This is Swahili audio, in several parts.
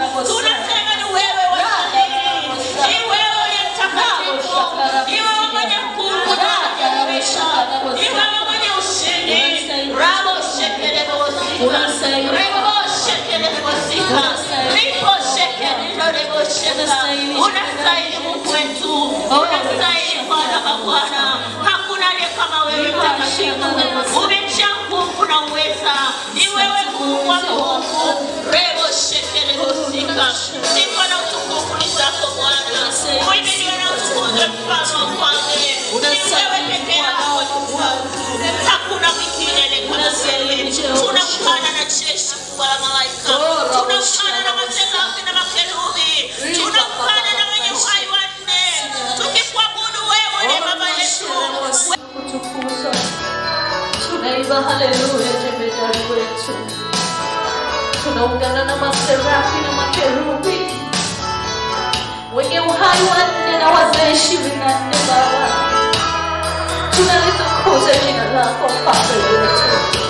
tunasema ni wewe wastahili, ni wewe uliye mtakatifu, ni wewe mwenye nguvu na kuadhimisha, ni wewe mwenye ushindi. Rabo shekelele wosika, rebo shekelele wosika, ripo shekelele wosika. Unastahili Mungu wetu, unastahili Bwana wa Bwana, hakuna aliye kama wewe mtakatifu, umejaa nguvu na uweza, ni wewe Mungu wa Mungu. Rebo shekelele wosika, sifa na utukufu ni zako Bwana, uinuliwe na utukuzwe mfalme wa kwanza. Ni wewe peke yako hakuna mwingine aliyekama tunamkana na jeshi kubwa la malaika tunamkana na maserafi na makerubi tunamkana na wenye uhai wanne tukikuabudu wewe ni baba yetu kutukuza tunaimba haleluya jemedari wetu tunaungana na maserafi na makerubi wenye uhai wanne na wazee ishirini na nne baba tunalitukuza jina lako mfalme wetu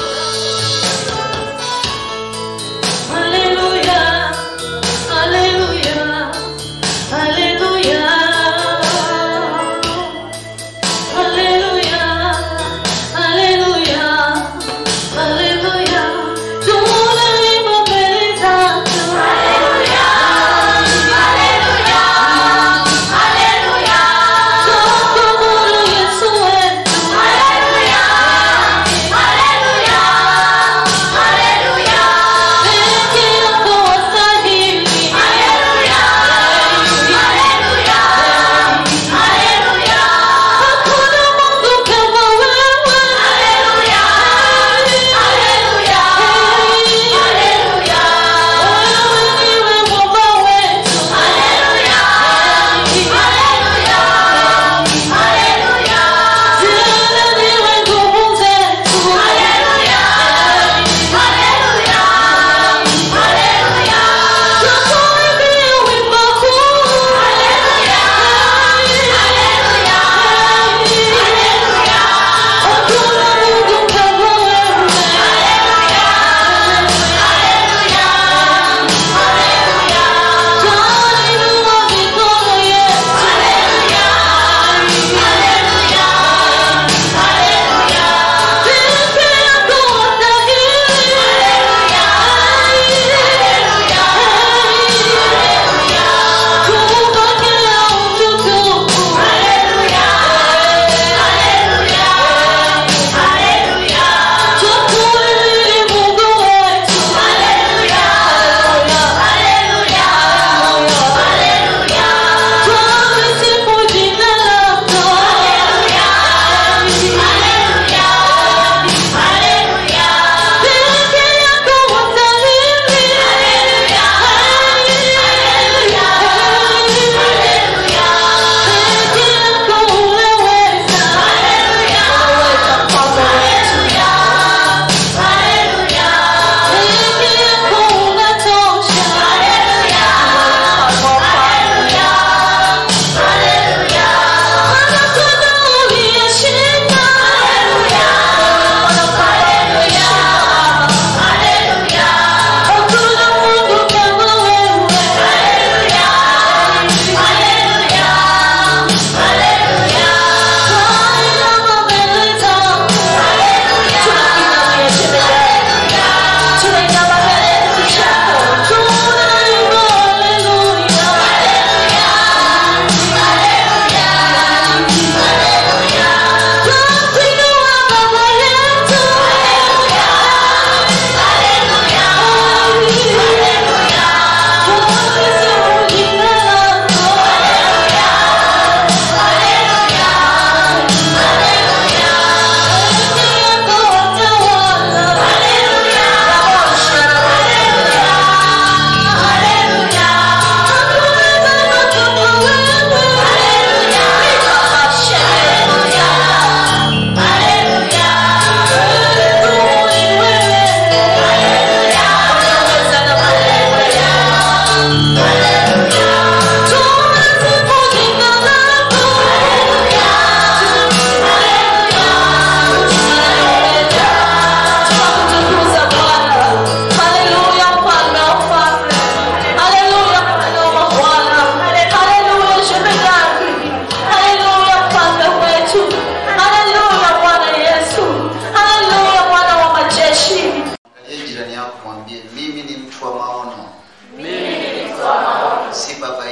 haleluya haleluya haleluya Hallelujah, hallelujah, hallelujah. Tunaimba mbele zako. Tumshukuru Yesu wetu.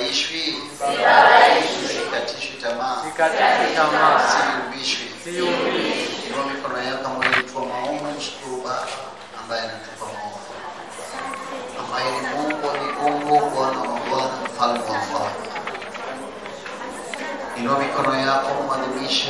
sibabaishwi sikatishwi tamaa Sikatishwi tamaa, siyumbishwi siyumbishwi. inua mikono yako ambayo ilikuwa maono mshukuru baba ambaye anatupa maono ambaye ni mungu wa miungu bwana wa bwana mfalme wa mfalme inua mikono yako mwadhimishe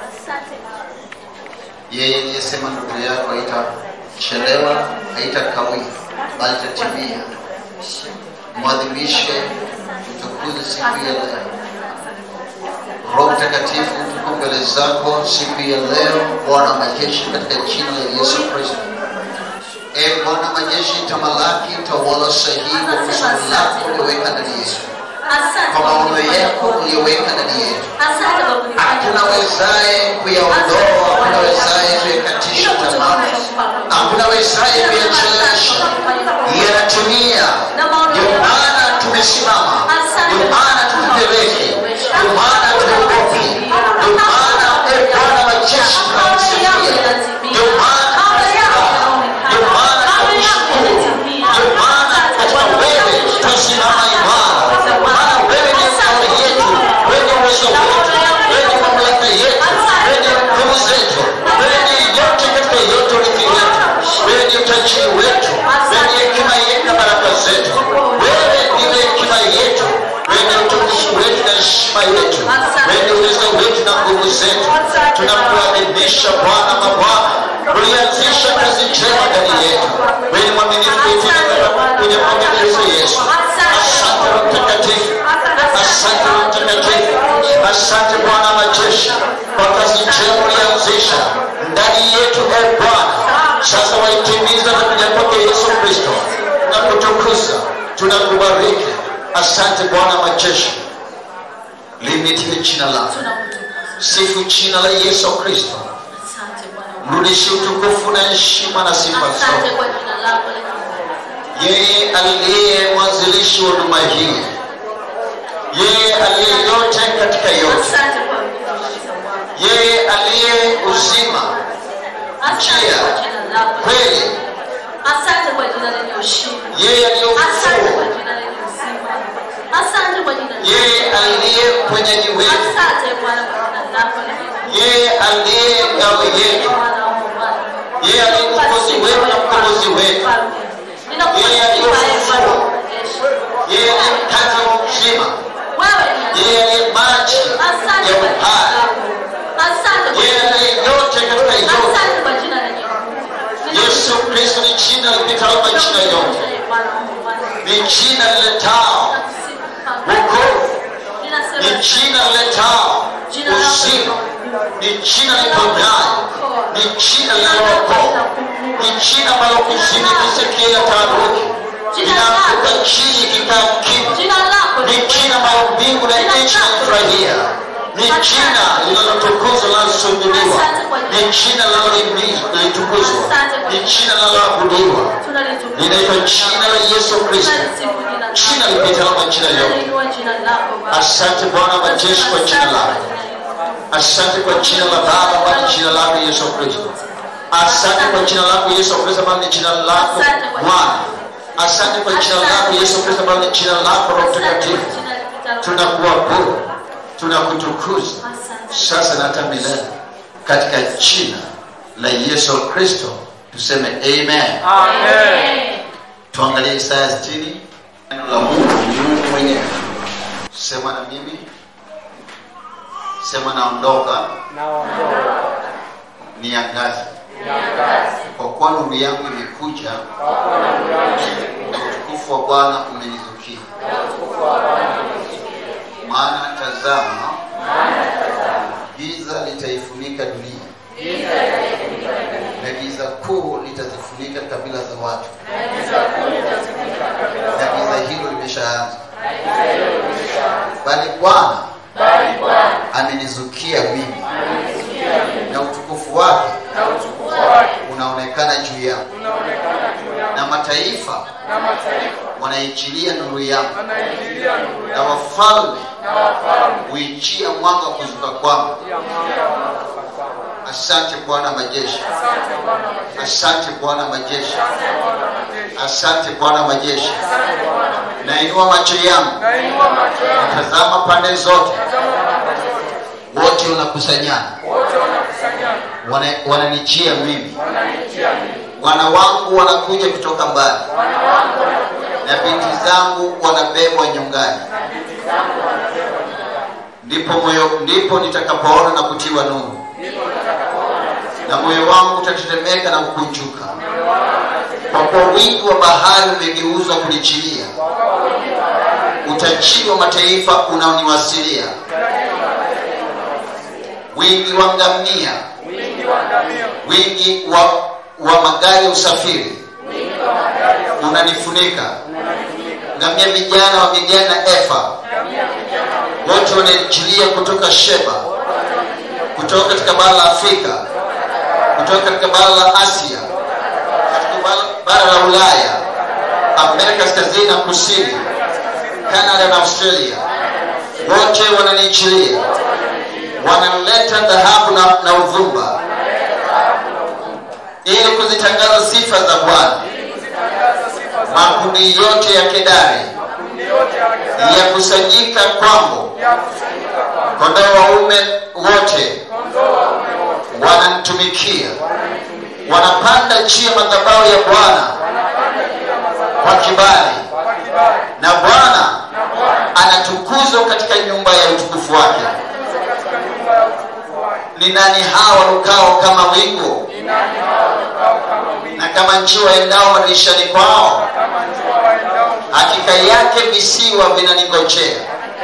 yeye aliyesema ndugu yako haitachelewa haitakawia bali tatimia mwadhimishe mtukuze siku ya leo roho mtakatifu tuko mbele zako siku ya leo bwana wa majeshi katika jina la yesu kristo e bwana wa majeshi tamalaki tawala sahihi kwa kusudi lako ulioweka ndani yetu kwa maono yako uliyoweka ndani yetu hakuna wezaye kuyaondoa hakuna wezaye kuyakatisha tamaa hakuna wezaye kuyachelewesha yanatimia ndio maana tumesimama ndio maana tupeleke ndio maana tuogopi ndio maana e bwana wa majeshi tunamsifia ndio maana tunafuraha ndio maana tunakushukuru ndio maana katika wewe tutasimama imara maana wewe ni ngao yetu wewe ni uwezo wetu wewe ni mamlaka yetu wewe ni nguvu zetu wewe ni yote katika yote urithi wetu wewe ni utajiri wetu wewe ni hekima yetu na baraka zetu wewe ndiwe hekima yetu wewe ni utukufu wetu na heshima yetu wewe ni uwezo wetu na nguvu zetu tunakuadhimisha bwana mabwana ulianzisha kazi njema ndani yetu wewe ni mwaminifu wetu kwenye mambo Kristo Yesu asante Roho mtakatifu asante Roho mtakatifu asante bwana wa majeshi kwa kazi njema ulianzisha ndani yetu e bwana sasa waitimiza na kuja kwake yesu kristo na kutukuza tunakubariki asante bwana wa majeshi limitie jina lako sifu jina la yesu kristo mrudishe utukufu na heshima na sifa zote yeye aliye mwanzilishi wa huduma hii yeye aliye yote katika yote yeye aliye uzima kweli Asante kwa jina lenye ushindi. yeye aliye Asante kwa ufufuo jina lenye uzima. Asante kwa jina lenye yeye aliye mponyaji wetu Asante Bwana kwa jina lako lenye yeye aliye ngao yetu Bwana wa Bwana. yeye aliye mkombozi wetu na mkombozi wetu Yeye aliye ufufuo. yeye aliye mkate wa uzima yeye aliye maji ya uhai yeye aliye yote katika yote yesu kristo ni jina lipitalo majina yote ni jina liletao wokovu ni jina liletao uzima ni jina liponyayo ni jina linalookoa ni jina ambalo kuzini kisikia taharuki linaanguka chini kikaa kimya ni jina ambalo mbingu na nchi inafurahia ni jina linalotukuzwa linalosulubiwa ni jina linalotukuzwa ni jina linaloabudiwa linaitwa jina la yesu kristo jina lipitalo majina yote asante bwana wa majeshi kwa jina lako asante kwa jina la baba ambalo ni jina lako yesu kristo asante kwa jina lako yesu kristo ambalo ni jina lako bwana asante kwa jina lako yesu kristo ambalo ni jina lako roho mtakatifu tunakuabudu tunakutukuza sasa na hata milele katika jina la yesu kristo tuseme amen Amen. tuangalie isaya 60 neno la mungu ni mungu mwenyewe sema na mimi sema naondoka Naondoka. niangaze Niangaze. kwa kuwa nuru yangu imekuja Kwa kuwa nuru yangu imekuja. na utukufu wa bwana umenizukia Na utukufu wa Bwana umenizukia. maana tazama Maana tazama, giza litaifunika dunia giza litaifunika dunia. na giza kuu litazifunika kabila za watu Na giza kuu litazifunika kabila na za giza watu. hilo limeshaanza Na giza hilo limeshaanza. bali bwana Bali Bwana amenizukia mimi amenizukia mimi. na utukufu wake Na utukufu wake unaonekana juu yangu unaonekana juu yangu. na mataifa Na mataifa wanaichilia nuru yangu wanaingilia nuru na yangu. wafalme Na wafalme huichia mwanga wa kuzuka kwangu pia mwanga wanaotoka kwangu. asante bwana majeshi Asante Bwana majeshi. asante bwana majeshi Asante Bwana majeshi. asante bwana majeshi Asante Bwana majeshi. nainua macho yangu nainua macho yangu tazama pande zote tazama pande zote wote wanakusanyana wote wanakusanyana wana- wananijia mimi wananitia mimi wana wangu wanakuja kutoka mbali na binti zangu wanabebwa nyungani ndipo moyo ndipo nitakapoona na kutiwa nuru na moyo wangu utatetemeka na kukunjuka kwa kuwa wingi wa bahari umegeuzwa kunichilia utajiri wa mataifa unaoniwasilia wingi wa ngamia wingi wa ngamia wingi wa, wa magari ya usafiri unanifunika ngamia vijana wa midiani na efa wote wananichilia kutoka sheba kutoka katika bara la afrika kutoka katika bara la asia katika bara- bara la ulaya amerika kaskazini na kusini canada na australia wote wananichilia wanaleta dhahabu na, na uvumba ili kuzitangaza sifa za bwana makundi yote ya kedari kundi yote ya Waisraeli yakusanyika kwangu yakusanyika kwa kondoo waume wote kondoo waume wote wananitumikia wanapanda juu ya madhabahu ya bwana kwa kibali kwa kibali na bwana na Bwana anatukuzwa katika nyumba ya utukufu wake kuzo katika nyumba ya utukufu wake ni nani hawa warukao kama wingu ni nani hao wakao kama wingi na kama nchi waendao madirishani kwao kama njua waendao hakika yake visiwa vinaningojea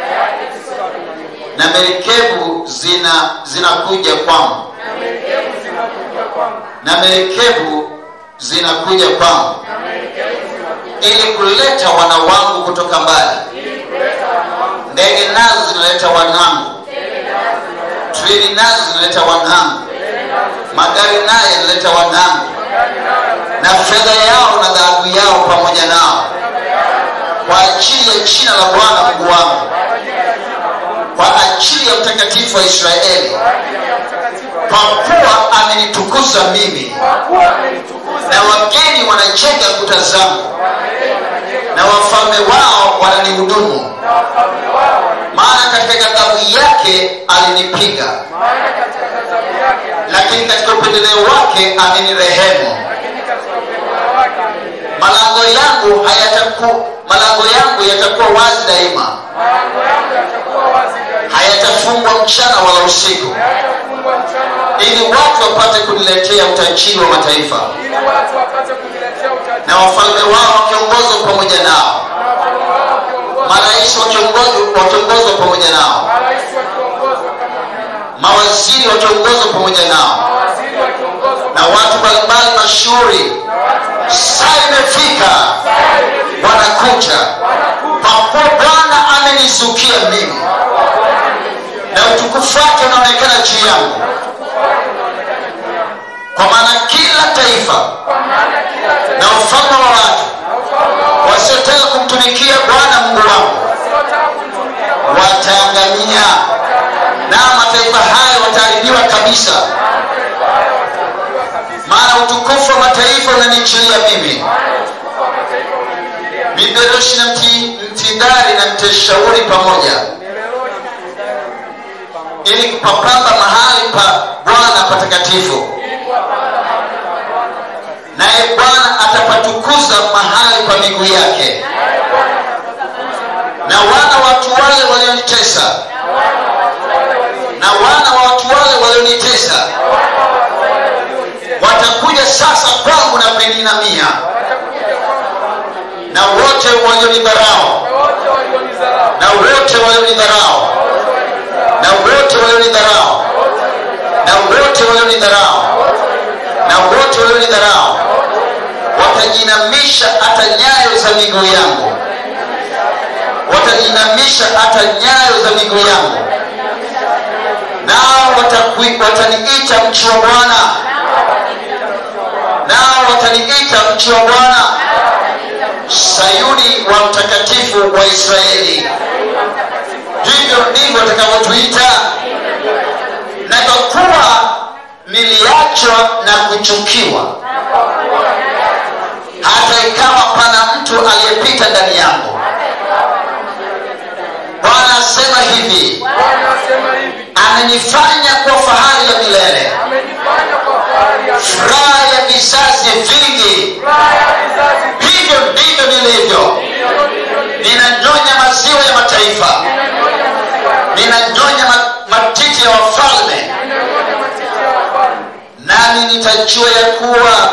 na merikebu zina zinakuja kwangu merikebu zinakuja kwangu na merikebu zinakuja kwangu ili kuleta wana wangu kutoka mbali ndege nazo zinaleta wanangu treni nazo zinaleta wanangu magari nayo yanaleta wanangu na fedha yao na dhahabu yao pamoja nao kwa ajili ya jina la bwana mungu wangu kwa ajili ya mtakatifu wa israeli kwa kuwa amenitukuza mimi kwa kuwa amenitukuza na wageni wanajenga kuta zangu na wafalme wao wananihudumu na wafalme wao maana katika ghadhabu yake alinipiga maana katika ghadhabu yake lakini katika upendeleo wake amenirehemu lakini katika upendeleo wake amenirehemu. malango yangu hayataku malango yangu yatakuwa wazi daima malango yangu yatakuwa wazi daima hayatafungwa mchana wala usiku hayatafungwa mchana wala ili watu wapate kuniletea utajiri wa mataifa ili watu wapate kuniletea utajiri na wafalme wao wakiongozwa pamoja nao na wafalme wao wakiongozwa marais wakiongozwa wakiongozwa pamoja nao marais wakiongozwa pamoja nao mawaziri wakiongozwa pamoja nao mawaziri wakiongozwa na watu mbalimbali mashuhuri na watu saa imefika wanakuja kwa kuwa bwana amenizukia mimi na utukufu wake unaonekana juu yangu kwa maana kila taifa kwa maana kila taifa na ufalme wa watu na ufalme wao wasiotaka kumtumikia bwana mungu wangu wasiotaka kumtumikia Bwana wataangamia na mataifa hayo wataharibiwa kabisa maana utukufu wa mataifa unanichilia mimi miberoshi na mti- mtidari na mteshauri pamoja ili kupapamba mahali pa bwana patakatifu naye bwana atapatukuza mahali pa miguu yake na wana watu wale walionitesa na wana wa watu wale walionitesa watakuja sasa kwangu na kuninamia na wote walionidharau wote walionidharau na wote walionidharau na wote walionidharau na wote walionidharau na wote walionidharau watajinamisha hata nyayo za miguu yangu watajinamisha hata nyayo za miguu yangu nao watakui- wataniita mchi wa bwana nao wataniita mchi wa bwana sayuni wa mtakatifu wa israeli hivyo ndivyo watakavyotuita na kwa kuwa niliachwa na kuchukiwa hata ikawa pana mtu aliyepita ndani yangu hivi Bwana asema hivi, amenifanya kwa fahari ya milele amenifanya kwa fahari ya furaha ya vizazi vingi furaha ya vizazi hivyo ndivyo nilivyo ninanyonya maziwa ya mataifa ninanyonya ma- matiti ya wafalme nami nitajua ya kuwa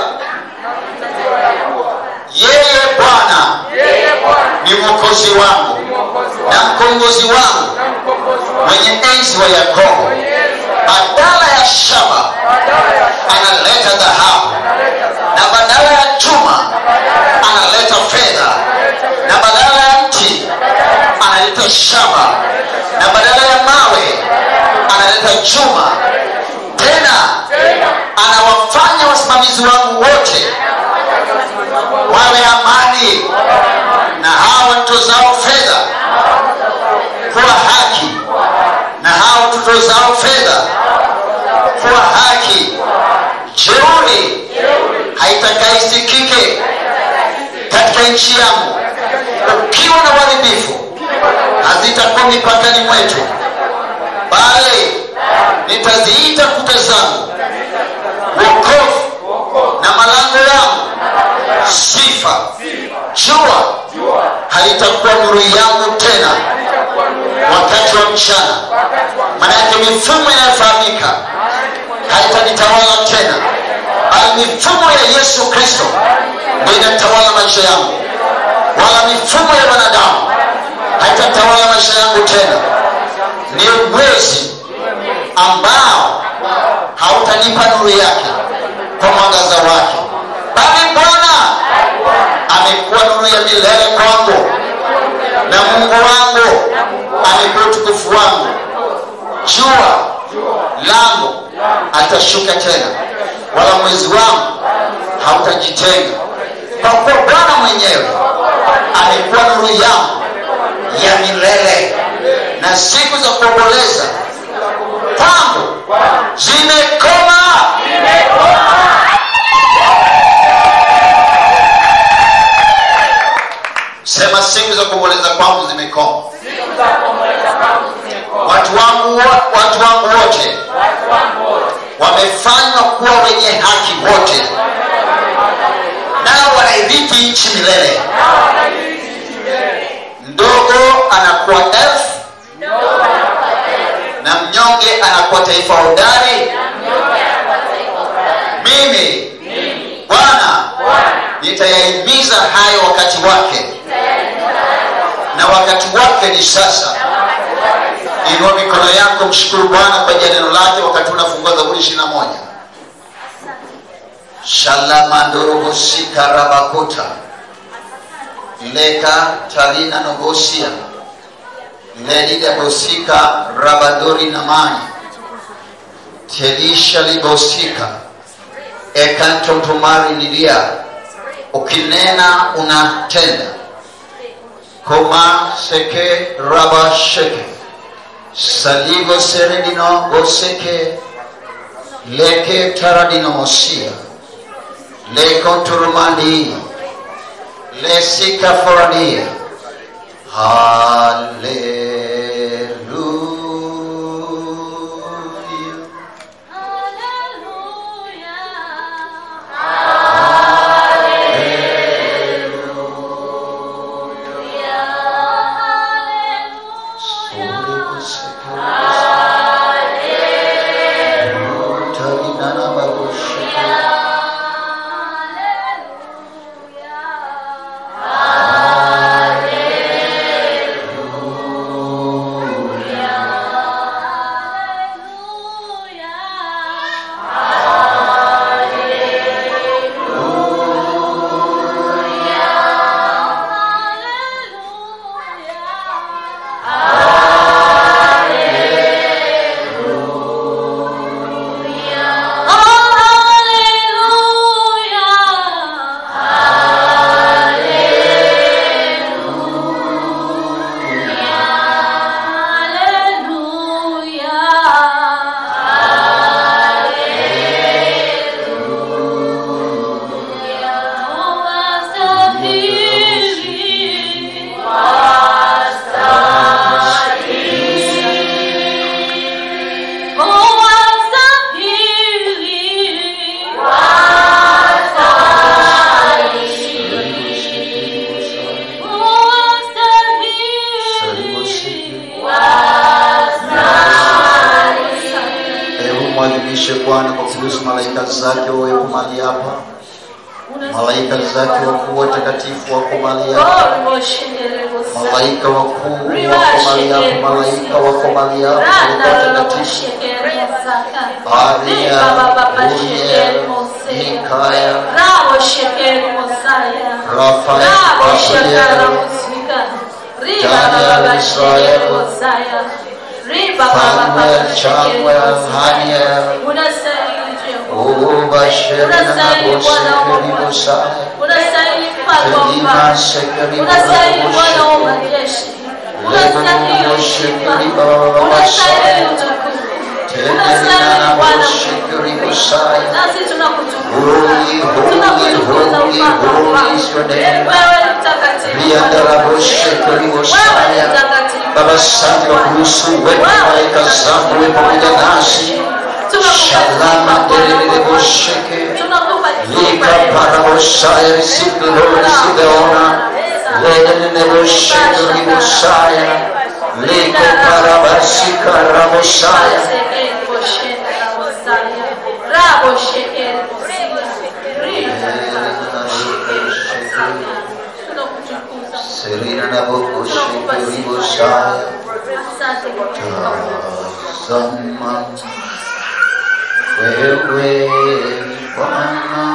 yeye bwana yeye Bwana ni mwokozi wangu mwokozi na wangu mkombozi wangu na mkombozi wangu mwenye enzi wa yakobo badala ya shaba badala ya analeta dhahabu analeta za na badala ya chuma analeta fedha na badala ya mti analeta shaba na badala ya mawe analeta chuma tena anawafanya wasimamizi wangu wote wawe amani na hawa watozao fedha kuwa haki na hawa tutozao fedha kuwa haki jeuri haitakaisikike katika nchi yangu ukiwa na uharibifu hazitakuwa mipakani mwetu bali nitaziita kuta zangu wokovu na malango yangu sifa jua halitakuwa nuru yangu tena wakati wa mchana manake mifumo inayofahamika haitanitawala tena bali mifumo ya yesu kristo ndio inatawala maisha yangu wala mifumo ya wanadamu haitatawala maisha yangu tena ni mwezi ambao hautanipa nuru yake kwa mwangaza wake bali bwana amekuwa nuru ya milele kwangu na mungu wangu amekuwa utukufu wangu jua langu atashuka tena wala mwezi wangu hautajitenga kwa kuwa bwana mwenyewe amekuwa nuru yangu ya milele na siku za kuomboleza kwangu zimekoma sema siku za kuomboleza kwangu zimekoma watu wangu wo- watu wangu wote wamefanywa kuwa wenye haki wote nao wanairithi nchi milele mdogo anakuwa elfu na mnyonge anakuwa taifa hodari mimi bwana nitayahimiza hayo wakati wake na wakati wake ni sasa inua mikono yako mshukuru bwana kwa ajili ya neno lake wakati unafungua zaburi ishiri na moja shalamandorobosika rabakota leka tarina nogosia ledidabosika rabadori namani telisha libosika ekantotomari nilia ukinena unatenda koma seke raba sheke saligo seredino goseke leke taradino osia lekonturumandi lesika forania haleluya zake wawepo mahali hapa, malaika zake wakuu watakatifu wako mahali hapa, malaika wakuu wako mahali hapa, malaika wako mahali hapa, malaika watakatifu Aria, Uriel, Mikaya, Rafael, Samuel, Samuel, Haniel, Ubashir na Bosekerimusaya, unastahili mfalme wa Selima ufalme. Sekerimusaya, unastahili Bwana wa majeshi, unastahili sifa, unastahili utukufu, unastahili Bwana Mungu. Nasi tunakutukuza, Holy, holy, tunakutukuza holy, mfalme wa holy is your ufalme. name. Wewe ni mtakatifu, Riandaraboshekerimusaya. wewe ni mtakatifu. Baba, asante kwa kuruhusu uwepo wa malaika zako uwe pamoja nasi. Shalama dererebosheke. Lika parabosaya, receive the Lord, receive the honor. Ledeneboshekerimusaya. Liko parabasika rabosaya. Serena na bokoshekerimusaya. Tazama wewe Bwana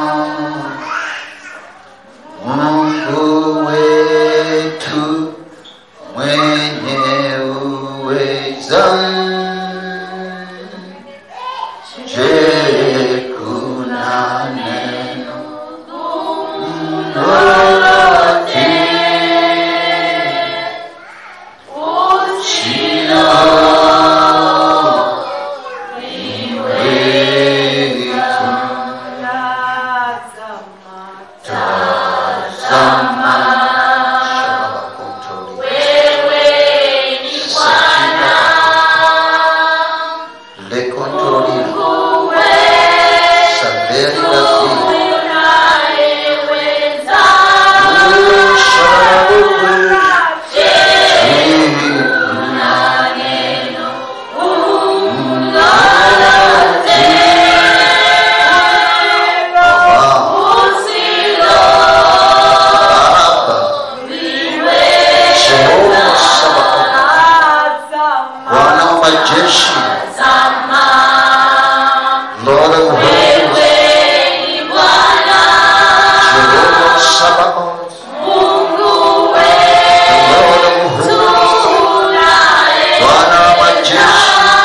Mungu wetu mwenye uweza. Je, kuna neno lolote Le controlli sapere la Bwana wa majeshi, Lord of hosts, Jehovah Sabaoth, the Lord of hosts, Bwana wa majeshi,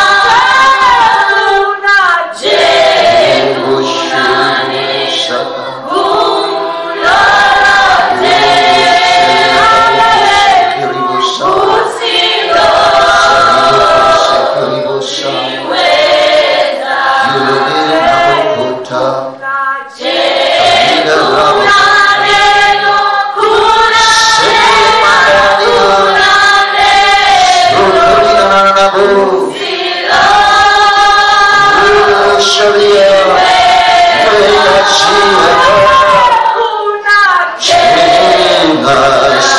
Jesus.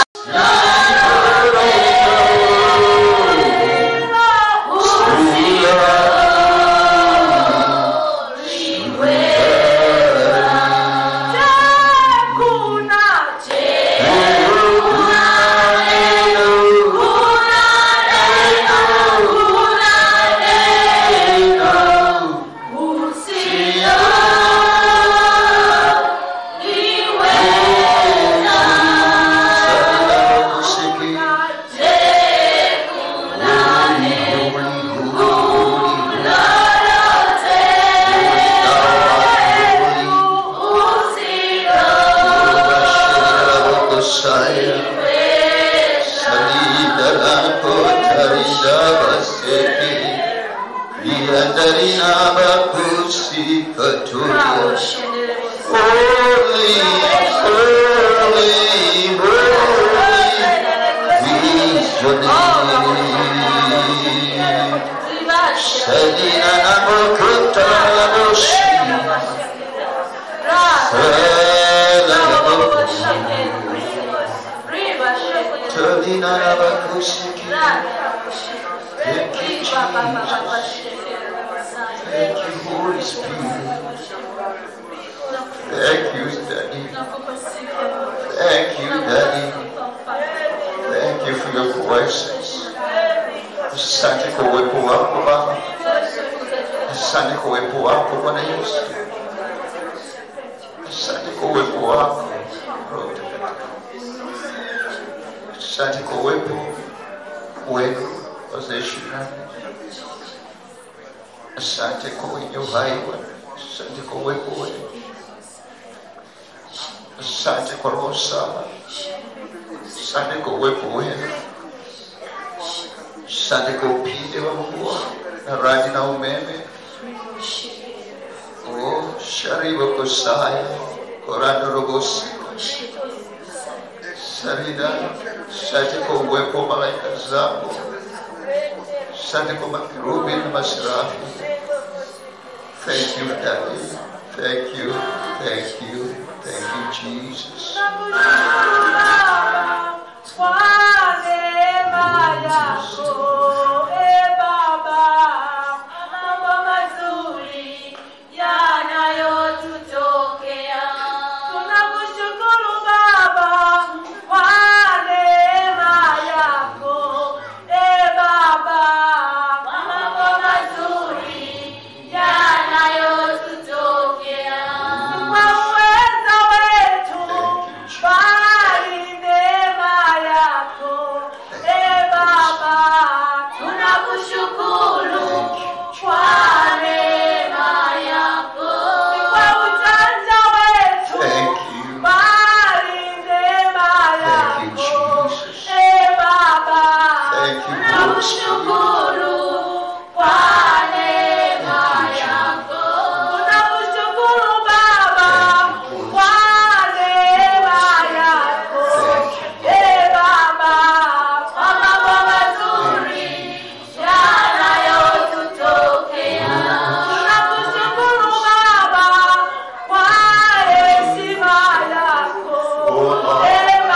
Holy, holy, holy is your name. Selina Nabokuta Naboshi. Selina Nabokushiki. Thank you, Holy Spirit. Thank you, Daddy. Thank you, Daddy. Thank you for your presence. Asante kwa uwepo wako Baba. Asante kwa uwepo wako Bwana Yesu. Asante kwa uwepo wako Roho Mtakatifu. Asante kwa uwepo wenu wazee ishirini na nne. Asante kwa wenye uhai Bwana. Asante kwa uwepo wenu. Asante kwa roho sawa. Asante kwa uwepo wenu. Asante kwa upinde wa mvua na radi na umeme. Oh, shariba kosaya korando robosi sarida. Asante kwa uwepo wa malaika zako. Asante kwa makerubi na maserafi. Thank you, Daddy. Thank you. Thank you. Thank you, Jesus. Thank you. Thank you, Jesus. Thank you, Holy Spirit. Oh, Lord.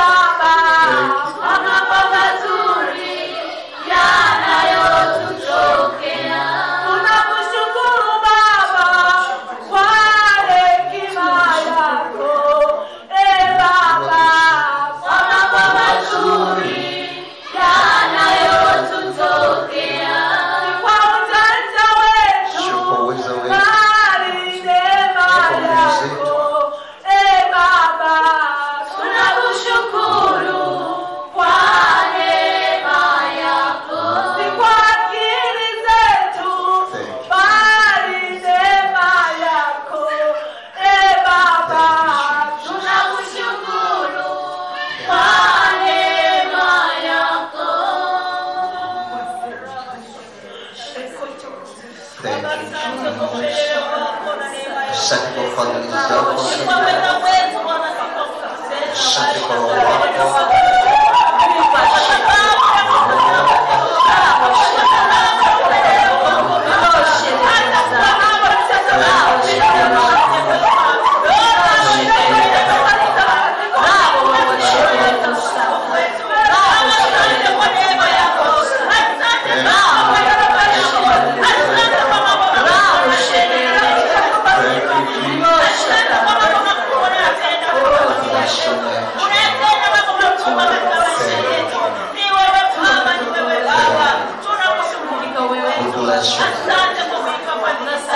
Sio kwa uwezo wetu. Thank you. Thank you, Jesus. Asante kwa fadhili zako. Asante kwa roho wako. Thank you, Jesus. Bless your name. We bless your name.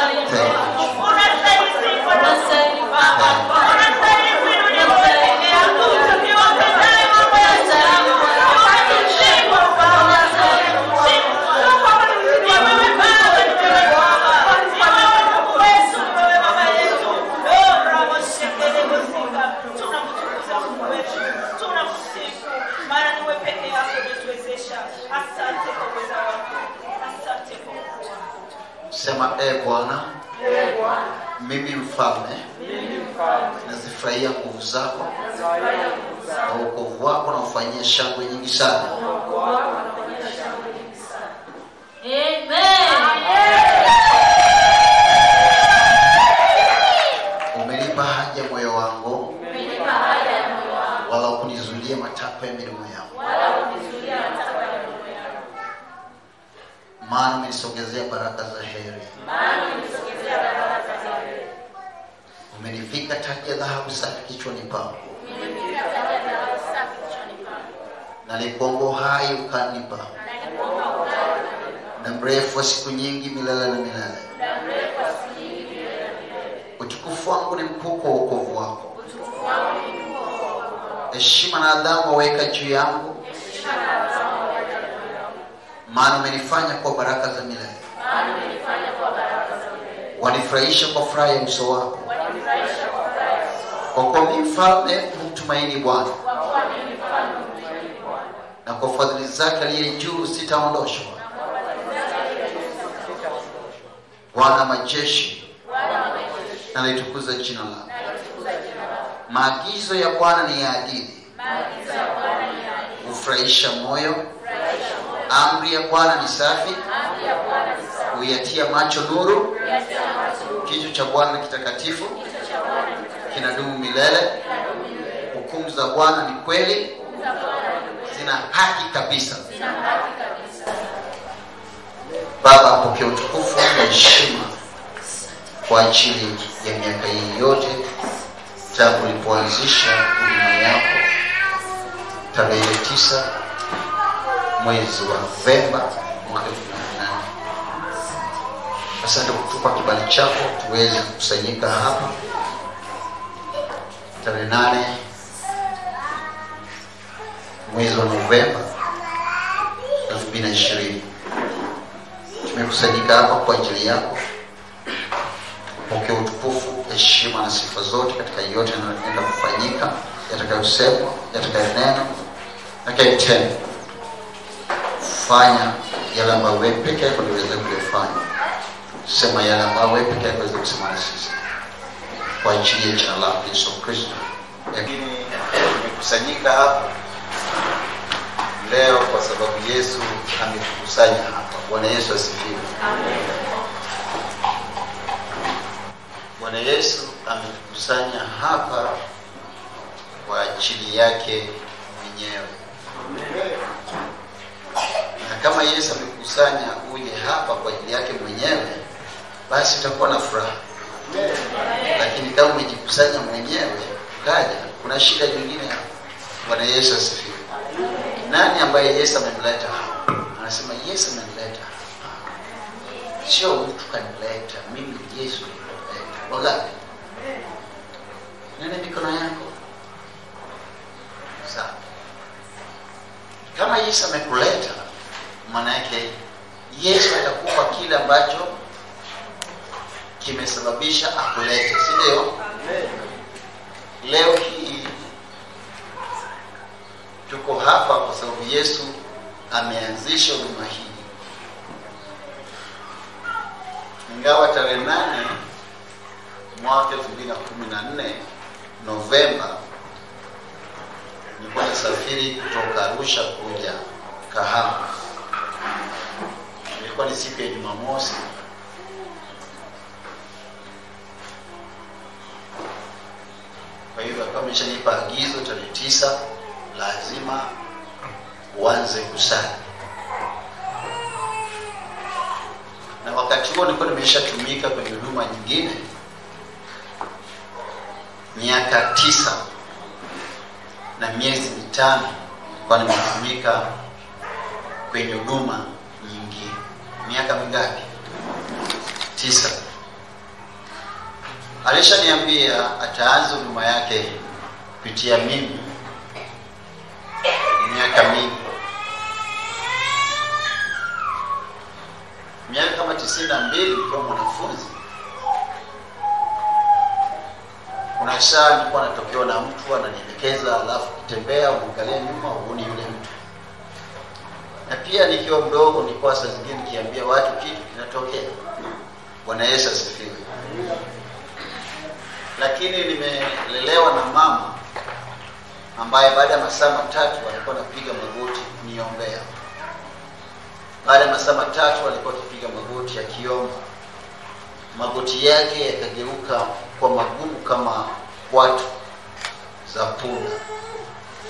Asante kwa uweza wako. Asante kwa ukuu wako. Sema e Bwana, mimi mfalme nazifurahia nguvu zako na wokovu wako na ufanyia shangwe nyingi sana. Umenipa haja ya moyo wangu, wala hukunizuilia matakwa ya midomo yangu. maana umenisogezea baraka za heri umenivika taji ya dhahabu safi kichwani pangu na lipongo hai ukanipa na mrefu wa siku nyingi milele na milele utukufu wangu ni mkuu kwa uokovu wako heshima na adhamu waweka juu yangu maana umenifanya kwa baraka za milele wanifurahisha kwa furaha ya uso wako kwa kuwa mi mfalme humtumaini bwana na kwa fadhili zake aliye juu sitaondoshwa bwana majeshi nalitukuza jina lako maagizo ya bwana ni ya adili hufurahisha moyo amri ya bwana ni safi huyatia macho nuru kichwa cha bwana ni kitakatifu kinadumu milele hukumu za bwana ni kweli zina haki kabisa baba apokea utukufu na heshima kwa ajili ya miaka hii yote tangu ulipoanzisha huduma yako tarehe tisa mwezi wa novemba mwaka elfu mbili na nane asante kwa kutupa kibali chako tuweze kukusanyika hapa tarehe nane mwezi wa novemba elfu mbili na ishirini tumekusanyika hapa kwa ajili yako pokea utukufu heshima na sifa zote katika yote yanayoenda kufanyika yatakayosemwa yatakayonena yatakayotendwa fanya yale ambayo wewe peke yako ndiweze kuyafanya sema yale ambayo wewe peke yako weze kusema na sisi kwa ajili ya jina lako yesu kristo lakini tumekusanyika hapa leo kwa sababu yesu ametukusanya hapa bwana yesu asifiwe bwana yesu ametukusanya hapa kwa ajili yake mwenyewe na kama yesu amekusanya uje hapa kwa ajili yake mwenyewe basi utakuwa na furaha lakini kama umejikusanya mwenyewe ukaja kuna shida nyingine hapa bwana yesu asifiwe nani ambaye yesu amemleta hapa anasema yesu amemleta hapa sio mtu kanileta mimi yesu nimemleta wangapi nene mikono yako sawa kama yesu amekuleta maana yake yesu atakupa kile ambacho kimesababisha akulete si ndio leo hii tuko hapa kwa sababu yesu ameanzisha huduma hii ingawa tarehe nane mwaka elfu mbili na kumi na nne novemba nilikuwa nasafiri kutoka arusha kuja kahama ilikuwa ni siku ya jumamosi kwa hivyo akawa ameshanipa agizo tarehe tisa lazima uanze kusali na wakati huo nilikuwa nimeshatumika kwenye huduma nyingine miaka tisa na miezi mitano kwa nimetumika kwenye huduma nyingine miaka mingapi tisa alishaniambia ataanza huduma yake kupitia mimi miaka mingi miaka kama tisini na mbili nikiwa mwanafunzi kuna saa nilikuwa natokewa na mtu ananielekeza alafu kitembea uangalia nyuma uoni yule mtu na pia nikiwa mdogo nilikuwa saa zingine nikiambia watu kitu kinatokea bwana yesu asifiwe lakini nimelelewa na mama ambaye baada ya masaa matatu alikuwa anapiga magoti kuniombea baada ya masaa matatu alikuwa akipiga magoti akiomba magoti yake yakageuka kwa magumu kama watu za punda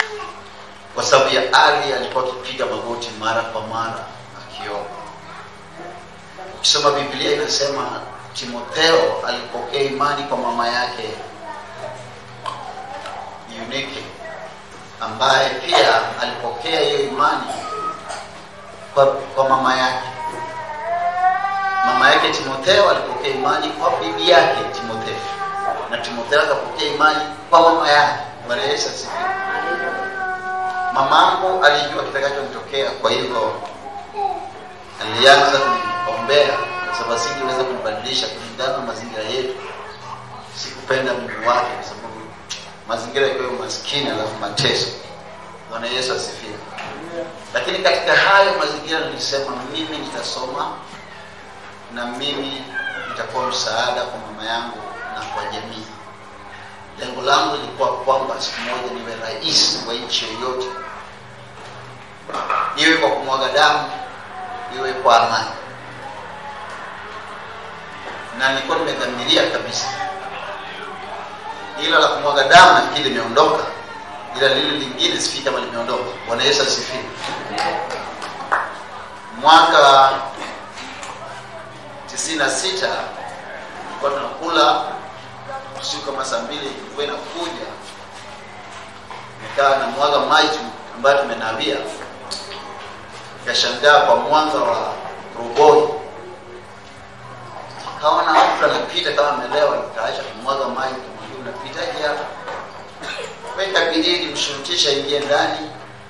kwa sababu ya ali alikuwa akipiga magoti mara kwa mara akiomba ukisoma biblia inasema timotheo alipokea imani kwa mama yake Eunike ambaye pia alipokea hiyo imani kwa, kwa mama yake mama yake timotheo alipokea imani kwa bibi yake timotheo na timotheo akapokea imani kwa mama yake bwana yesu asifiwe mamangu alijua kitakachomtokea kwa hivyo alianza kuniombea kwa sababu singeweza kunibadilisha kulingana na mazingira yetu sikupenda mume wake kwa sababu mazingira yakiwa maskini alafu mateso bwana yesu asifiwe lakini katika hayo mazingira nilisema mimi nitasoma na mimi nitakuwa msaada kwa mama yangu na kwa jamii lengo langu lilikuwa kwamba siku moja niwe rais wa nchi yoyote iwe kwa kumwaga damu iwe kwa amani na nilikuwa nimedhamiria kabisa ila la kumwaga damu nafikiri limeondoka ila lile lingine sifiki kama limeondoka bwana yesu asifiwe mwaka tisini na sita tulikuwa tunakula usiku kama saa mbili ilikuwa inakuja nikaa na mwaga maji ambayo tumenawia nikashangaa kwa mwanga wa roboi kaona mtu anapita kama amelewa nikaacha kumwaga maji kumwambia unapitaje hapa weka bidii mshurutisha ingie ndani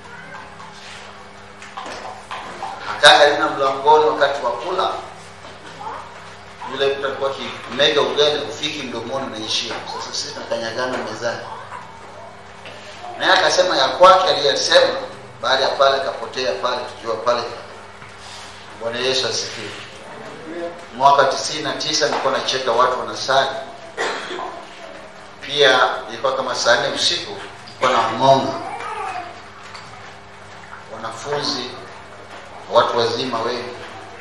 akaa karibu na mlangoni wakati wa kula yule mtu alikuwa akimega ugali ufiki mdomoni unaishia sasa sisi tunakanyagana mezani naye akasema ya kwake aliyesema baada ya pale akapotea pale tukiwa pale bwana yesu asifiwe mwaka tisini na tisa nilikuwa nacheka watu wanasali pia ilikuwa kama saa nne usiku nilikuwa na wang'onga wanafunzi watu wazima wengi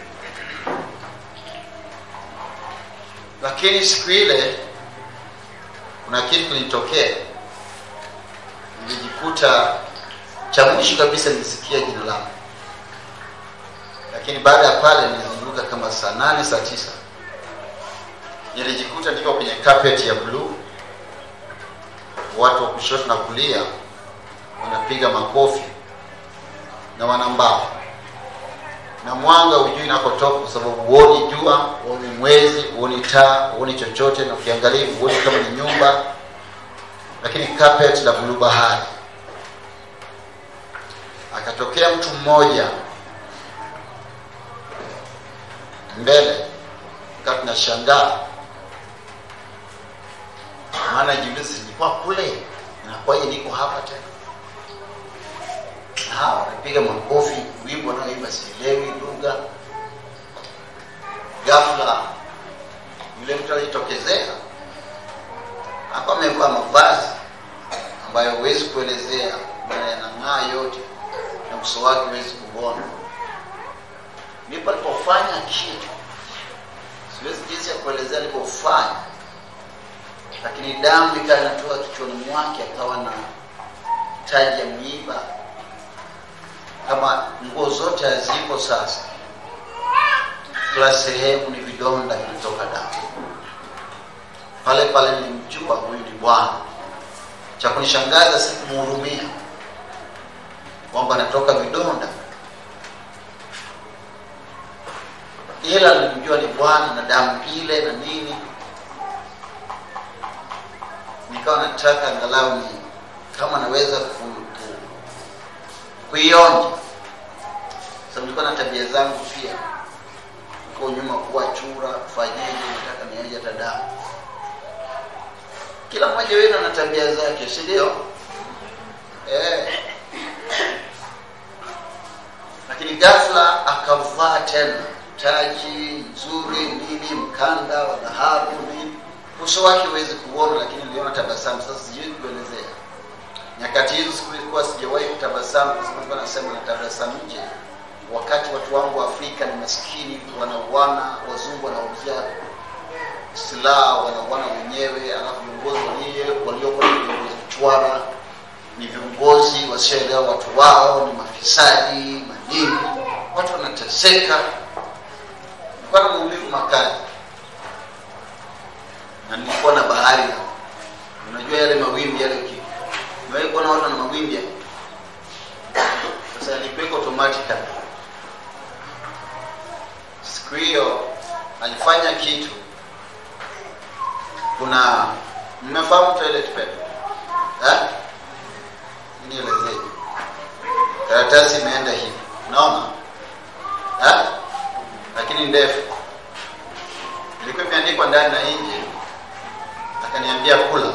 lakini siku ile kuna kitu kilitokea nilijikuta cha mwisho kabisa nilisikia jina langu lakini baada ya pale nilizunguka kama saa nane saa tisa nilijikuta niko kwenye carpet ya bluu watu wa kushoto na kulia wanapiga makofi na wanambao na mwanga ujui nakotoka kwa sababu huoni jua huoni mwezi huoni taa huoni chochote na ukiangalia huoni kama ni nyumba lakini carpet la buluu bahari akatokea mtu mmoja mbele kaa tunashangaa maana jiulizi nilikuwa kule inakuwaje niko hapa tena na hawa wanapiga makofi wimbo wanaoimba sielewi lugha ghafla yule mtu alitokezea hapa amevaa mavazi ambayo huwezi kuelezea maana yanang'aa yote na uso wake huwezi kuona ndipo alipofanya kitu siwezi jinsi ya kuelezea alipofanya lakini damu ikawa inatoka kichwani mwake akawa na taji ya mwiba kama nguo zote hazipo sasa kila sehemu ni vidonda vinatoka damu pale pale nilimjua huyu ni bwana cha kunishangaza sikumhurumia kwamba anatoka vidonda ila nilimjua ni bwana na damu ile na nini nikawa nataka angalau ni kama naweza ku, ku, kuionja sababu nilikuwa na tabia zangu pia uko nyuma kuwa chura kufanyeje nataka nionje hata damu kila mmoja wenu ana tabia zake si ndio eh. lakini ghafla akavaa tena taji nzuri nini mkanda wa dhahabu nini uso wake huwezi kuona lakini niliona tabasamu sasa sijui kuelezea nyakati hizo siku ilikuwa sijawahi kutabasamu kwa sababu nilikuwa nasema natabasamu nje wakati watu wangu wa afrika ni maskini wanauana wazungu wanauzia silaha wanauana wenyewe alafu viongozi walioko ni viongozi chwara ni viongozi wasioelewa watu wao ni mafisadi manini watu wanateseka kupata maumivu makali na nilikuwa na bahari hapo. unajua yale mawimbi yale ki umewahi kuona watu na mawimbi yale? sasa nilikuweka automatically siku hiyo alifanya kitu kuna mmefahamu toilet paper eh nielezee karatasi imeenda hivi unaona eh lakini ndefu ilikuwa imeandikwa ndani na nje akaniambia kula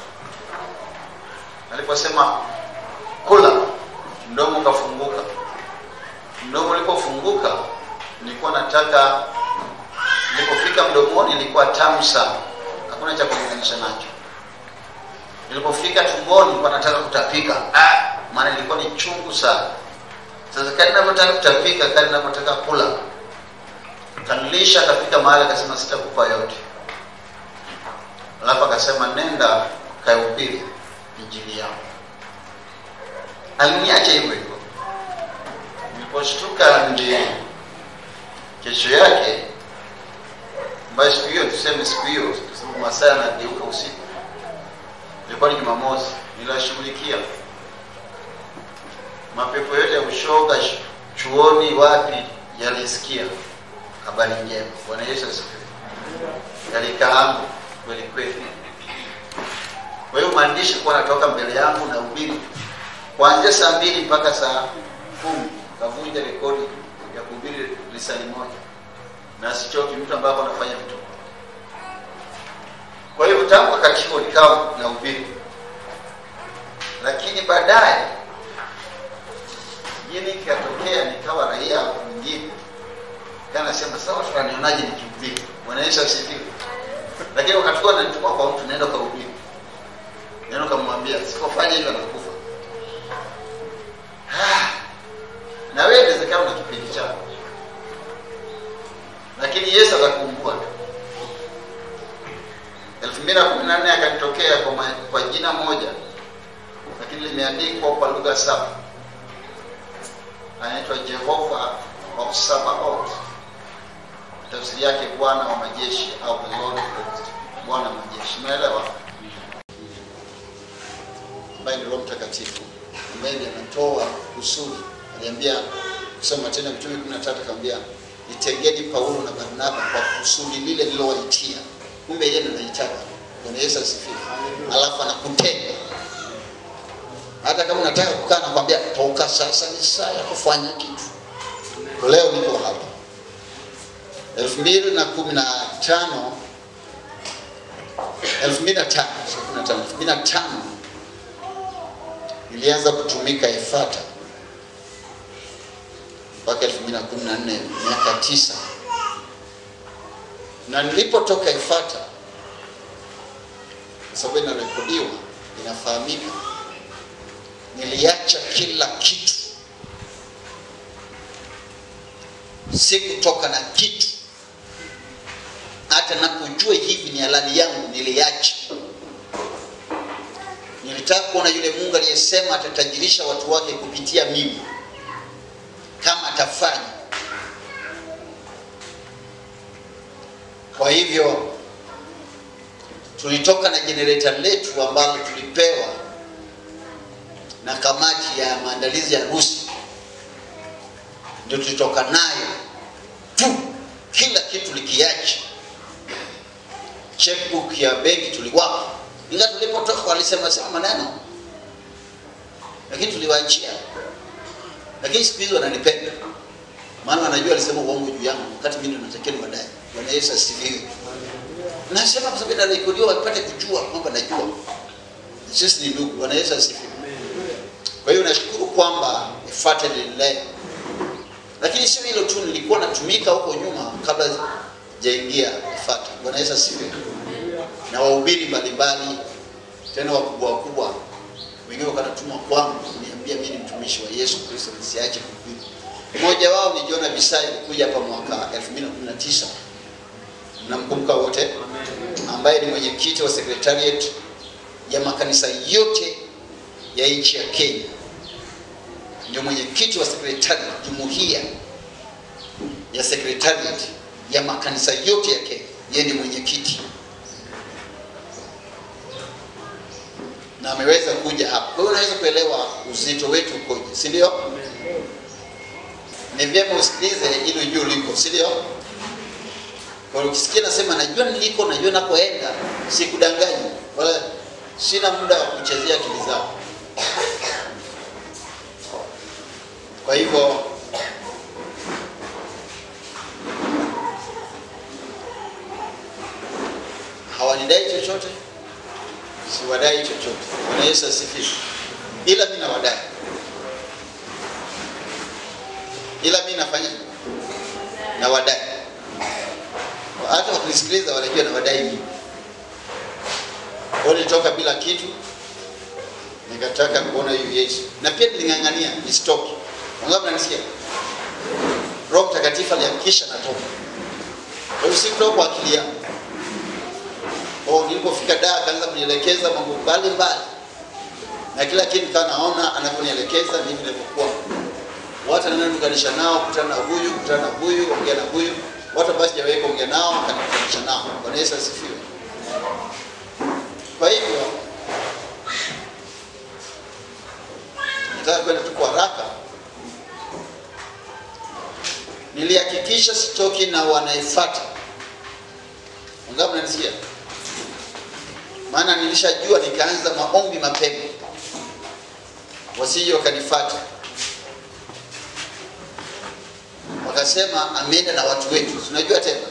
aliposema kula mdomo ukafunguka mdomo ulipofunguka nilikuwa nataka nilipofika mdomoni ilikuwa tamu sana hakuna cha kulinganisha nacho nilipofika tumboni nilikuwa nataka kutapika ah, maana ilikuwa ni chungu sana sasa kadi navyotaka kutapika kadi navyotaka kula kanilisha akafika mahali akasema sitakupa yote alafu akasema nenda kaihubiri injili yangu aliniacha hivyo hivyo niliposhtuka ndi kesho yake ambayo siku hiyo tuseme siku hiyo kwa sababu masaa yanageuka usiku ilikuwa ni jumamosi niliwashughulikia mapepo yote ya ushoga sh- chuoni wapi yalisikia habari njema bwana yesu asifiwe yalikaangu kweli kweli kwa hiyo maandishi kuwa natoka mbele yangu na ubiri kuanzia saa mbili mpaka saa kumi kavunja rekodi ya kuhubiri lisali moja na sichoki mtu ambapo anafanya vitu kwa hiyo tangu wakati huo nikawa na ubiri lakini baadaye jini ikatokea nikawa raia mwingine kanasema sawa tunanionaje nikihubiri bwana yesu asifiwe lakini wakati huo ananituma kwa mtu naenda ukahubiri neno kamwambia sipofanya hivyo anakufa Ah, na wewe inawezekana na kipindi chako lakini yesu atakumbua tu elfu mbili na kumi na nne akanitokea kwa, ma- kwa jina moja lakini limeandikwa kwa lugha saba anaitwa jehova of sabaoth tafsiri yake bwana wa majeshi au the lord of hosts bwana wa majeshi umeelewa ambaye ni roho mtakatifu ambaye ndiye anatoa kusudi aliambia kusoma tena mitume kumi na tatu akamwambia nitegeni paulo na barnaba kwa kusudi lile lilowaitia kumbe yeye ndiye anaitaka bwana yesu asifiwe alafu anakutenga hata kama unataka kukaa nakwambia toka sasa ni saa ya kufanya kitu leo niko hapa elfu mbili na kumi na tano elfu mbili na tano sio kumi na tano elfu mbili na tano nilianza kutumika ifata mpaka elfu mbili na kumi na nne miaka tisa na nilipotoka ifata kwa sababu inarekodiwa inafahamika niliacha kila kitu sikutoka na kitu hata napojua hivi ni halali yangu niliacha nilitaka kuona yule mungu aliyesema atatajirisha watu wake kupitia mimi kama atafanya kwa hivyo tulitoka na jenereta letu ambalo tulipewa na kamati ya maandalizi ya harusi ndio tulitoka nayo tu kila kitu likiacha checkbook ya benki tuliwapa inga tulipotoka walisema sema maneno lakini tuliwaachia lakini siku hizi wananipenda maana wanajua alisema uongo juu yangu wakati mimi ndo natakiwa niwadai bwana yesu asifiwe nasema kwa sababu inarekodiwa wapate kujua kwamba najua sisi ni ndugu bwana yesu asifiwe kwa hiyo nashukuru kwamba ifate lililea lakini sio hilo tu nilikuwa natumika huko nyuma kabla jaingia ifate bwana yesu asifiwe na wahubiri mbalimbali tena wakubwa wakubwa wengine wakanatumwa kwangu kuniambia mimi ni mtumishi wa yesu kristo nisiache kuhubiri mmoja wao ni jona bisai alikuja hapa mwaka 2019 mnamkumbuka wote ambaye ni mwenyekiti wa secretariat ya makanisa yote ya nchi ya kenya ndio mwenyekiti wa secretariat jumuiya ya secretariat ya makanisa yote ya Kenya. Yeye ni mwenyekiti na ameweza kuja hapa. Kwa hiyo unaweza kuelewa uzito wetu ukoje, si ndio? Ni vyema usikilize ili ujue uliko, si ndio? Kwa hiyo ukisikia nasema najua niliko, najua nakoenda, sikudanganyi wala sina muda wa kuchezea akili zako. Kwa hivyo hawanidai chochote, siwadai chochote. Bwana Yesu asifiwe. Ila mimi nawadai, ila mimi nafanya nawadai. Hata wakinisikiliza wanajua nawadai mimi. Kwa nilitoka bila kitu, nikataka kuona huyu Yesu, na pia niling'ang'ania nisitoke. Wangapi mnanisikia? Roho Mtakatifu alihakikisha natoka. Kwa hiyo sikutoka kwa akili yangu. Oh, nilipofika Dar akaanza kunielekeza mambo mbalimbali, na kila kitu nikawa naona anavyonielekeza ndivyo nilivyokuwa. Watu ananikutanisha nao, kutana na huyu, kutana na huyu, ongea na huyu, watu ambao sijawahi kuongea nao akanikutanisha nao. Bwana Yesu asifiwe. Kwa hivyo nataka kwenda tu kwa haraka. Nilihakikisha sitoki na wanaefuata. Wangapi mnanisikia? Maana nilishajua, nikaanza maombi mapema, wasije wakanifuata wakasema ameenda na watu wetu, tunajua tena.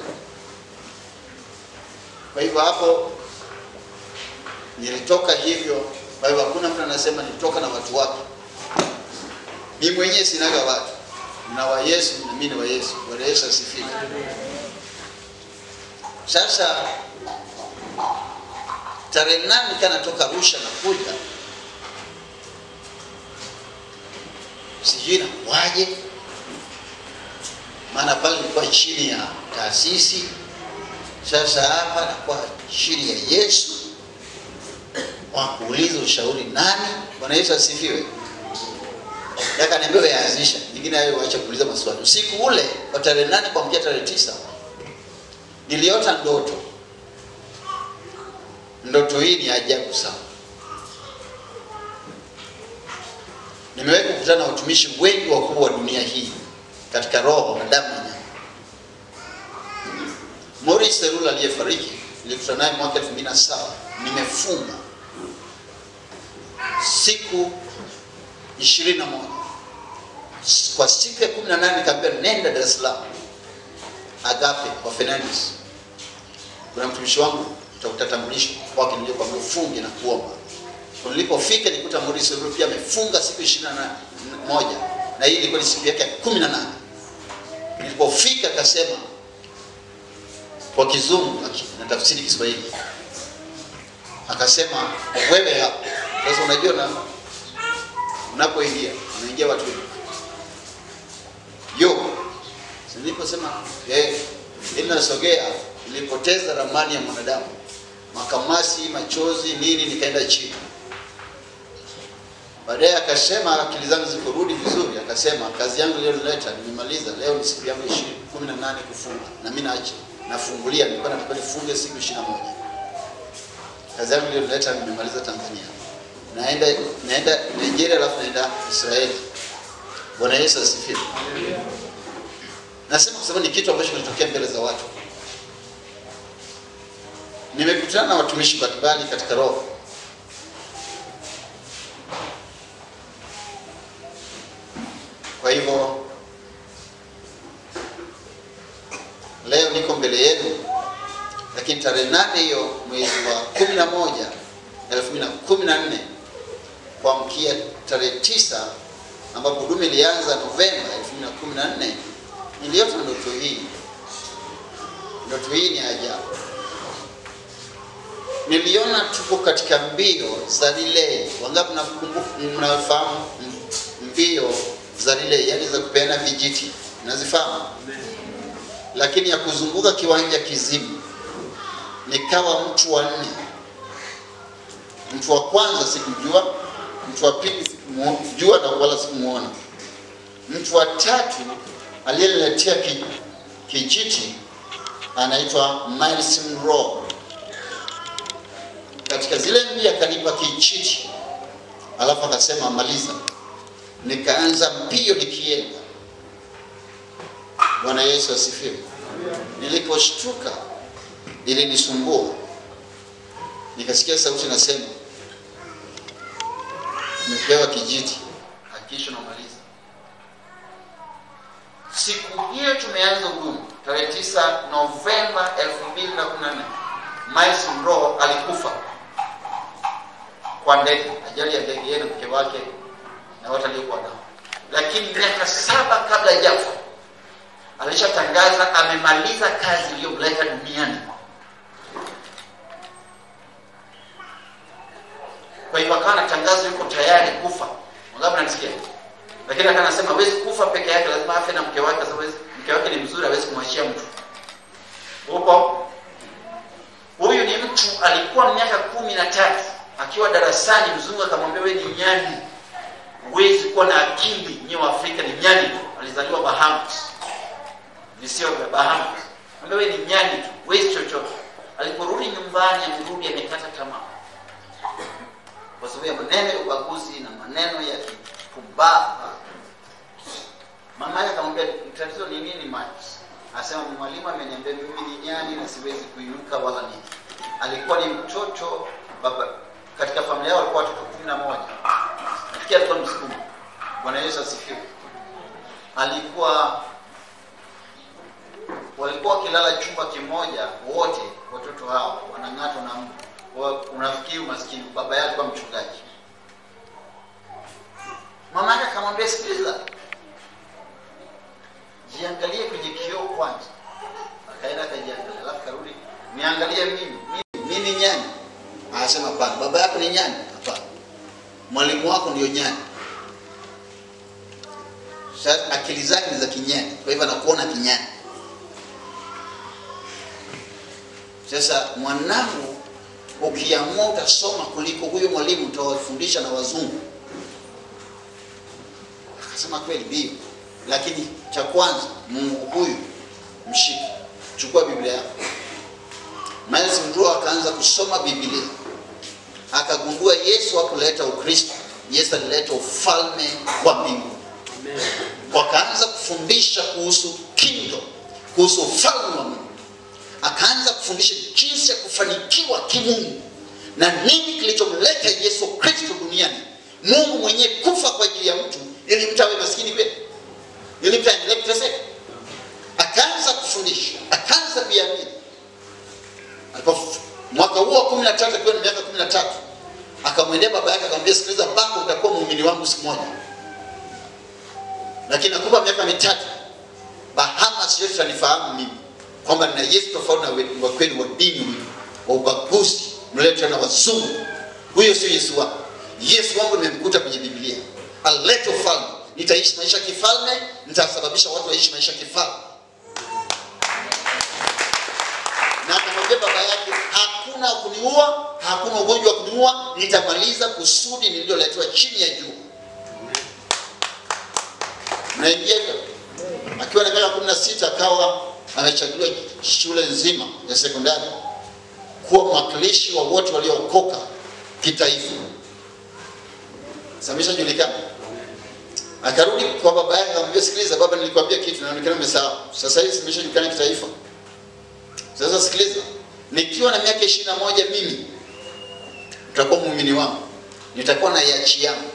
Kwa hivyo hapo nilitoka hivyo. Kwa hivyo hakuna mtu anasema nilitoka na watu wake. Mimi mwenyewe sinaga watu, na wa Yesu na mimi ni wa Yesu. Bwana Yesu asifiwe. Sasa tarehe nane kana toka Arusha na kuja, sijui nakuwaje, maana pale nilikuwa chini ya taasisi. Sasa hapa nakuwa chini ya Yesu, wa kuuliza ushauri nani? Bwana Yesu asifiwe. Yakaniambia yaanzisha nyingine hayo, waache kuuliza maswali. Usiku ule wa tarehe nane kuamkia tarehe tisa niliota ndoto. Ndoto hii ni ajabu sana. Nimewahi kukutana na watumishi wengi wakubwa wa dunia hii katika roho na damu na nyama. Maurice Serula aliyefariki nilikutana naye mwaka 2007 nimefunga siku 21 kwa siku ya 18 nikaambia nenda Dar es Salaam Agape kwa Fernandes. Kuna mtumishi wangu tutakutambulisha kwake, nilikuwa mfunge na kuomba. Kwa nilipofika nikuta Maurice Serula pia amefunga siku 21 na hii ilikuwa ni siku yake ya 18. Nilipofika akasema kwa kizungu na tafsiri Kiswahili, akasema wewe hapa sasa. Unajua na unapoingia unaingia watu wengi yo, niliposema eh, ili nasogea, nilipoteza ramani ya mwanadamu, makamasi, machozi, nini, nikaenda chini. Baadaye akasema akili zangu zikorudi vizuri, akasema kazi yangu iliyonileta nimemaliza. Leo ni siku yangu ishirini kumi na nane kufunga, na mimi naacha nafungulia, nilikuwa nataka nifunge siku ishirini na moja. Kazi yangu iliyonileta nimemaliza Tanzania, naenda naenda Nigeria, alafu naenda Israeli. Bwana Yesu asifiwe. Nasema kwa sababu ni kitu ambacho kinatokea mbele za watu. Nimekutana na watumishi mbalimbali katika roho Kwa hivyo leo niko mbele yenu, lakini tarehe nane hiyo mwezi wa kumi na moja elfu mbili na kumi na nne kuamkia tarehe tisa ambapo huduma ilianza Novemba elfu mbili na kumi na nne niliota ndoto hii. Ndoto hii ni ajabu. Niliona tuko katika mbio za relay. Wangapi mnakumbuka, mnafahamu mbio za relay, yani za kupeana vijiti, nazifahamu, lakini ya kuzunguka kiwanja kizibu. Nikawa mtu wa nne. Mtu wa kwanza sikujua, mtu wa pili sikumjua na wala sikumuona. Mtu wa tatu aliyeniletea ki, kijiti anaitwa Miles Monroe. Katika zile mbili akanipa kijiti, alafu akasema maliza. Nikaanza mbio nikienda. Bwana Yesu asifiwe. Niliposhtuka ilinisumbua, nikasikia sauti nasema, umepewa kijiti, hakikisha unamaliza. Siku hiyo tumeanza huduma tarehe 9 Novemba 2014. Miles Monroe alikufa kwa ndege, ajali ya ndege, yeye na mke wake na watu aliokuwa nao, lakini miaka saba kabla hajafa alishatangaza amemaliza kazi iliyomleta duniani. Kwa hivyo akawa anatangaza yuko tayari kufa. Wangapi nanisikia? Lakini akawa anasema hawezi kufa peke yake, lazima afe na mke wake, kwa sababu mke wake ni mzuri, hawezi kumwachia mtu. Upo huyu ni mtu alikuwa miaka kumi na tatu akiwa darasani, mzungu akamwambia wewe ni nyani, huwezi kuwa na akili, nyewe wa Afrika ni nyani tu. Alizaliwa Bahamas, visio vya Bahamas. Mwambia wewe ni nyani tu, huwezi chochote. Aliporudi nyumbani, amerudi amekata tamaa kwa sababu ya maneno ya ubaguzi na maneno ya kipumbavu. Mama yake akamwambia tatizo ni nini Miles? Asema mwalimu ameniambia mimi ni nyani na siwezi kuinuka wala nini. Alikuwa ni mtoto baba, katika familia yao walikuwa watoto kumi na moja. Nafikiri alikuwa Msukuma. Bwana Yesu asifiwe. Alikuwa walikuwa wakilala chumba kimoja wote, watoto hao wanang'atwa na mbu. Wa- Unafikiri umaskini, baba yake alikuwa mchungaji. Mama yake akamwambia sikiliza, jiangalie kwenye kioo kwanza. Akaenda akajiangalia, alafu karudi, niangalie mimi, mimi, mimi ni nyani. Anasema hapana, baba yako ni nyani? Hapana, mwalimu wako ndio nyani. Sasa akili zake ni za kinyani, kwa hivyo anakuona kinyani. Sasa mwanangu, ukiamua utasoma kuliko huyo mwalimu, utawafundisha na wazungu. Akasema kweli ndio, lakini cha kwanza Mungu huyu mshike, chukua Biblia yako. Miles Monroe akaanza kusoma Biblia, akagundua Yesu hakuleta Ukristo, Yesu alileta ufalme wa mbinguni. Wakaanza kufundisha kuhusu kingdom, kuhusu ufalme wa Mungu. Akaanza kufundisha jinsi ya kufanikiwa kimungu na nini kilichomleta Yesu Kristo duniani, Mungu mwenyewe kufa kwa ajili ya mtu ili mtu awe maskini kweli, ili mtu aendelee kuteseka. Akaanza kufundisha, akaanza kuiamini. Alipo mwaka huo wa kumi na tatu akiwa na miaka kumi na tatu akamwendea baba yake akamwambia, sikiliza baba, utakuwa muumini wangu siku moja, lakini nakupa miaka mitatu, Bahamas yote tanifahamu mimi kwamba nina Yesu tofauti na we- wa kweli wa dini huyu wa ubaguzi mletwa na wazungu. Huyo sio Yesu wangu. Yesu wangu nimemkuta kwenye Biblia, alete ufalme, nitaishi maisha ya kifalme, nitasababisha watu waishi maisha ya kifalme. Na akamwambia baba yake, hakuna kuniua, hakuna ugonjwa wa kuniua, nitamaliza kusudi nililoletwa chini ya jua. Naingia hivyo akiwa na miaka kumi na sita akawa amechaguliwa shule nzima ya sekondari kuwa mwakilishi wa wote waliookoka kitaifa. Sameshajulikana. Akarudi kwa baba yake akamwambia, sikiliza baba, nilikwambia kitu inaonekana umesahau. Sasa hivi simeshajulikana kitaifa. Sasa sikiliza, nikiwa na miaka ishirini na moja mimi utakuwa muumini wangu, nitakuwa na yachi yangu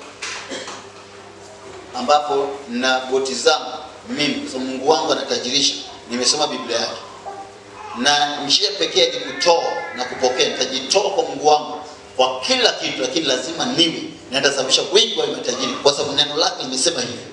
ambapo na boti zangu mimi, kwa sababu Mungu wangu anatajirisha. Nimesoma Biblia yake na njia pekee ni kutoa na kupokea. Nitajitoa kwa Mungu wangu kwa kila kitu, lakini lazima niwe na nitasababisha wengi wawe matajiri, kwa sababu neno lake limesema hivyo.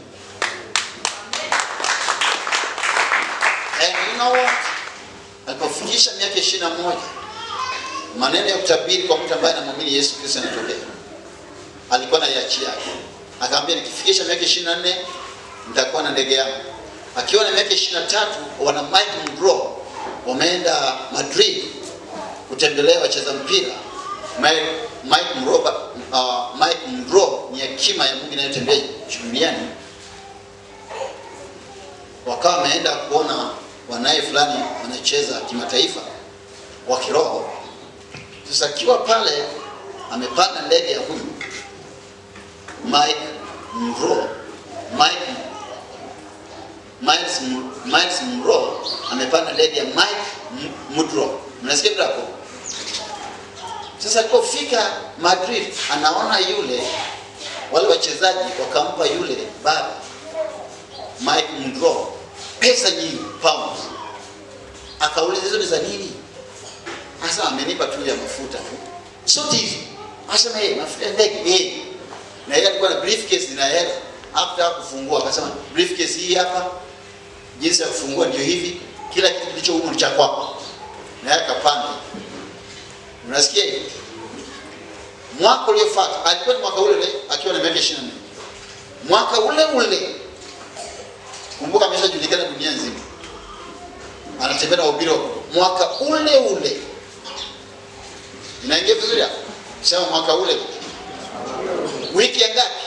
And you know what? Alipofikisha miaka ishirini na moja maneno ya kutabiri kwa mtu ambaye anamwamini Yesu Kristo yanatokea. Alikuwa na yachi yake, akamwambia nikifikisha miaka ishirini na nne nitakuwa na ndege yangu. Akiwa na miaka ishirini na tatu wana Mike Monroe wameenda Madrid kutembelea wacheza mpira. Mike, Mike Monroe, uh, Mike Monroe ni hekima ya Mungu inayotembea duniani. Wakawa wameenda kuona wanaye fulani wanacheza kimataifa wa kiroho. Sasa akiwa pale amepanda ndege ya huyu Mike Mro, Mike Miles, M- Miles Mro amepanda ndege ya Mike M- Mudro. Mnasikia bila hapo? Sasa alipofika Madrid anaona yule wale wachezaji wakampa yule baba Mike Mudro pesa nyingi pounds. Akauliza hizo ni za nini? Asa amenipa tu ya mafuta tu. Sote hizo. Asema yeye mafuta ya ndege yeye. Na yeye alikuwa na briefcase na hela. After kufungua akasema briefcase hii hapa jinsi ya kufungua ndio hivi, kila kitu kilicho humu ni cha kwako. Na yeye akapanda. Unasikia hiyo? Mwaka uliofuata alikuwa ni mwaka ule ule akiwa na miaka 24. Mwaka ule ule kumbuka ameshajulikana dunia nzima, anatembea na ubiri wa mwaka ule ule. Inaingia vizuri hapo? Sema mwaka ule wiki ya ngapi?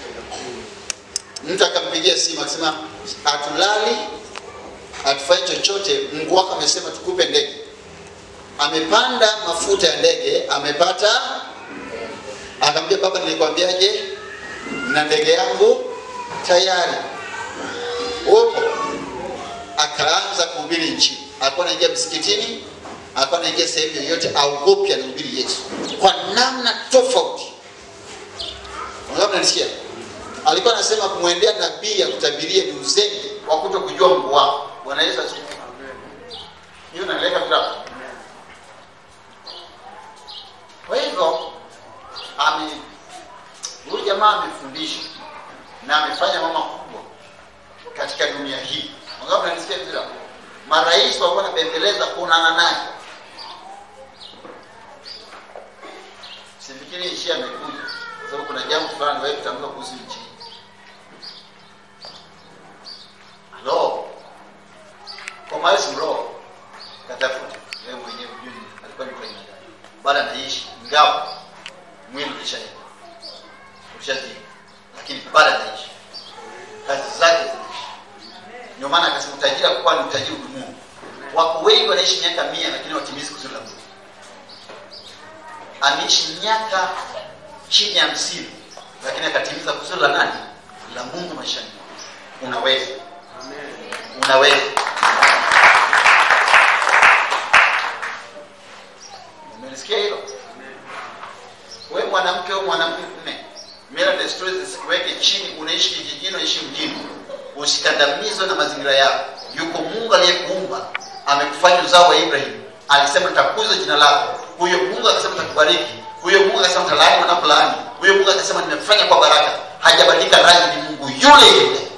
Mtu akampigia simu akasema, hatulali hatufanyi chochote, Mungu wako amesema tukupe ndege. Amepanda mafuta ya ndege, amepata. Akamwambia baba, nilikwambiaje? Na ndege yangu tayari upo. Akaanza kuhubiri nchini, alikuwa anaingia msikitini, alikuwa anaingia sehemu yoyote, aogopi, anahubiri Yesu kwa namna tofauti. Wangapi mnanisikia? Alikuwa anasema kumwendea nabii akutabirie ni uzembe wa kuto kujua Mungu wako. Bwana Yesu asifiwe. Hiyo naeleka bila. Kwa hivyo ame huyu jamaa amefundisha na amefanya mama kubwa katika dunia hii. Wangapi mnanisikia vizuri? hapo? Marais walikuwa wanabembeleza kuonana naye. Sifikiri nchi amekuja kwa sababu kuna jambo fulani wewe kutamka kuhusu nchi. hii. Halo. Kwa Miles Mro katafuta wewe mwenyewe ujue alikuwa ni kwa aina gani. Bado anaishi ingawa mwili ulishaenda. Ulishazi. Lakini bado anaishi. Kazi zake zinaishi. Ndio maana akasema utajiri kwa ni utajiri udumu. Wako wengi wanaishi miaka mia lakini watimizi kusudi la Mungu. Ameishi miaka chini ya hamsini lakini akatimiza kusudi la nani? La Mungu maishani. mwake. Unaweza. Unaweza. Umelisikia hilo? Wewe mwanamke au mwanamume, mila na desturi zisikuweke chini. Unaishi kijijini, unaishi mjini, usikandamizwe na mazingira yako. Yuko Mungu aliyekuumba, amekufanya uzao wa Ibrahim. Alisema nitakuza jina lako. Huyo Mungu akasema nitakubariki. Huyo Mungu akasema nitalaani wanapolaani. Huyo Mungu akasema nimefanya kwa baraka. Hajabadilika rangi, ni Mungu yule yule.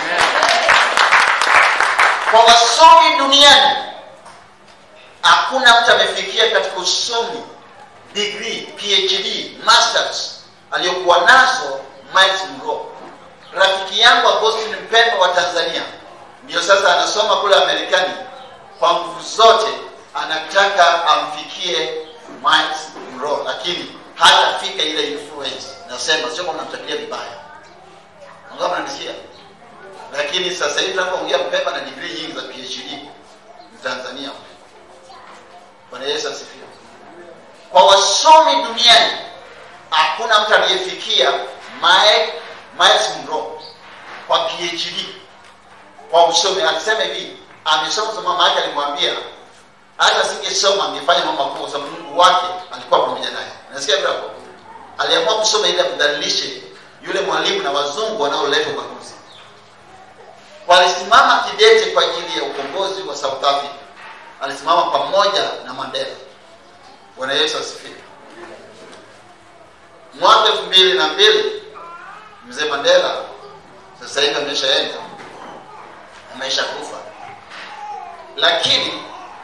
Kwa wasomi duniani hakuna mtu amefikia katika usomi degree phd masters aliyokuwa nazo Miles Mro. Rafiki yangu Agostini Mpemba wa Tanzania ndio sasa anasoma kule Amerikani, kwa nguvu zote anataka amfikie Miles Mro, lakini hatafika ile influence. Nasema sio kwamba namtakilia vibaya, Wangapi mnanisikia? Lakini sasa hivi tunapoongea Mpemba na degree nyingi za phd ni Tanzania. Bwana Yesu asifiwe. Kwa wasomi duniani hakuna mtu aliyefikia Mike Miles Monroe kwa PhD kwa usomi. Alisema hivi, amesoma kwa mama yake alimwambia hata singesoma angefanya mambo makubwa, kwa sababu Mungu wake alikuwa pamoja naye. Nasikia bila hapo, aliamua kusoma ili amdhalilishe yule mwalimu na wazungu wanaoleta ubaguzi. Walisimama kidete kwa ajili ya ukombozi wa South Africa. Alisimama pamoja na Mandela. Bwana Yesu asifiwe. Mwaka elfu mbili na mbili mzee Mandela sasa hivi ameshaenda, amesha kufa, lakini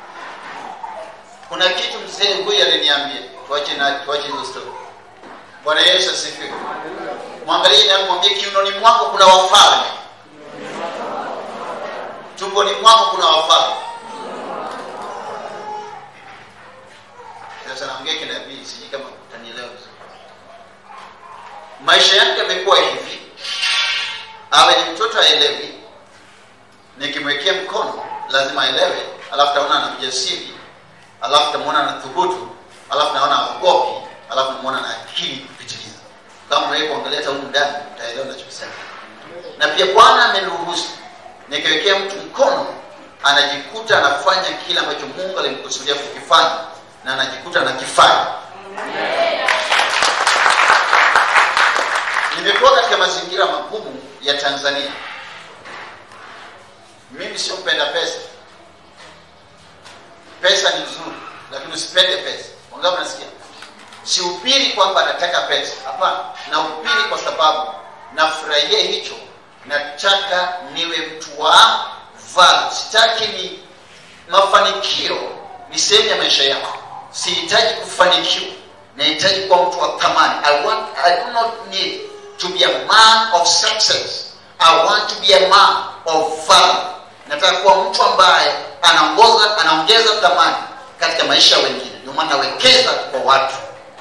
kuna kitu mzee huyu aliniambia. Tuache na tuache hizo story. Bwana Yesu asifiwe. Mwangalie na mwambie, kiunoni mwako kuna wafalme, tumboni mwako kuna wafalme. Sasa naongea kinabii, sijui kama utanielewa vizuri. Maisha yake yamekuwa hivi, awe ni mtoto aelewi, nikimwekea mkono lazima aelewe alafu taona ana ujasiri alafu tamwona ana thubutu alafu naona aogopi alafu namwona na akili kupitiliza kama wewe kuangalia hata humu ndani utaelewa nachokisema na pia bwana ameruhusu nikiwekea mtu mkono anajikuta anafanya kile ambacho mungu alimkusudia kukifanya na anajikuta anakifanya nimekuwa katika mazingira magumu ya tanzania mimi sio mpenda pesa pesa ni nzuri lakini usipende pesa wangapi nasikia sihubiri kwamba nataka pesa hapana nahubiri kwa sababu nafurahia hicho nataka niwe mtu wa value sitaki ni mafanikio ni sehemu ya maisha yako sihitaji kufanikiwa nahitaji kuwa mtu wa thamani I, want, I do not need to be a man of success I want to be a man of value nataka kuwa mtu ambaye anaongoza anaongeza thamani katika maisha ya wengine ndio maana nawekeza kwa watu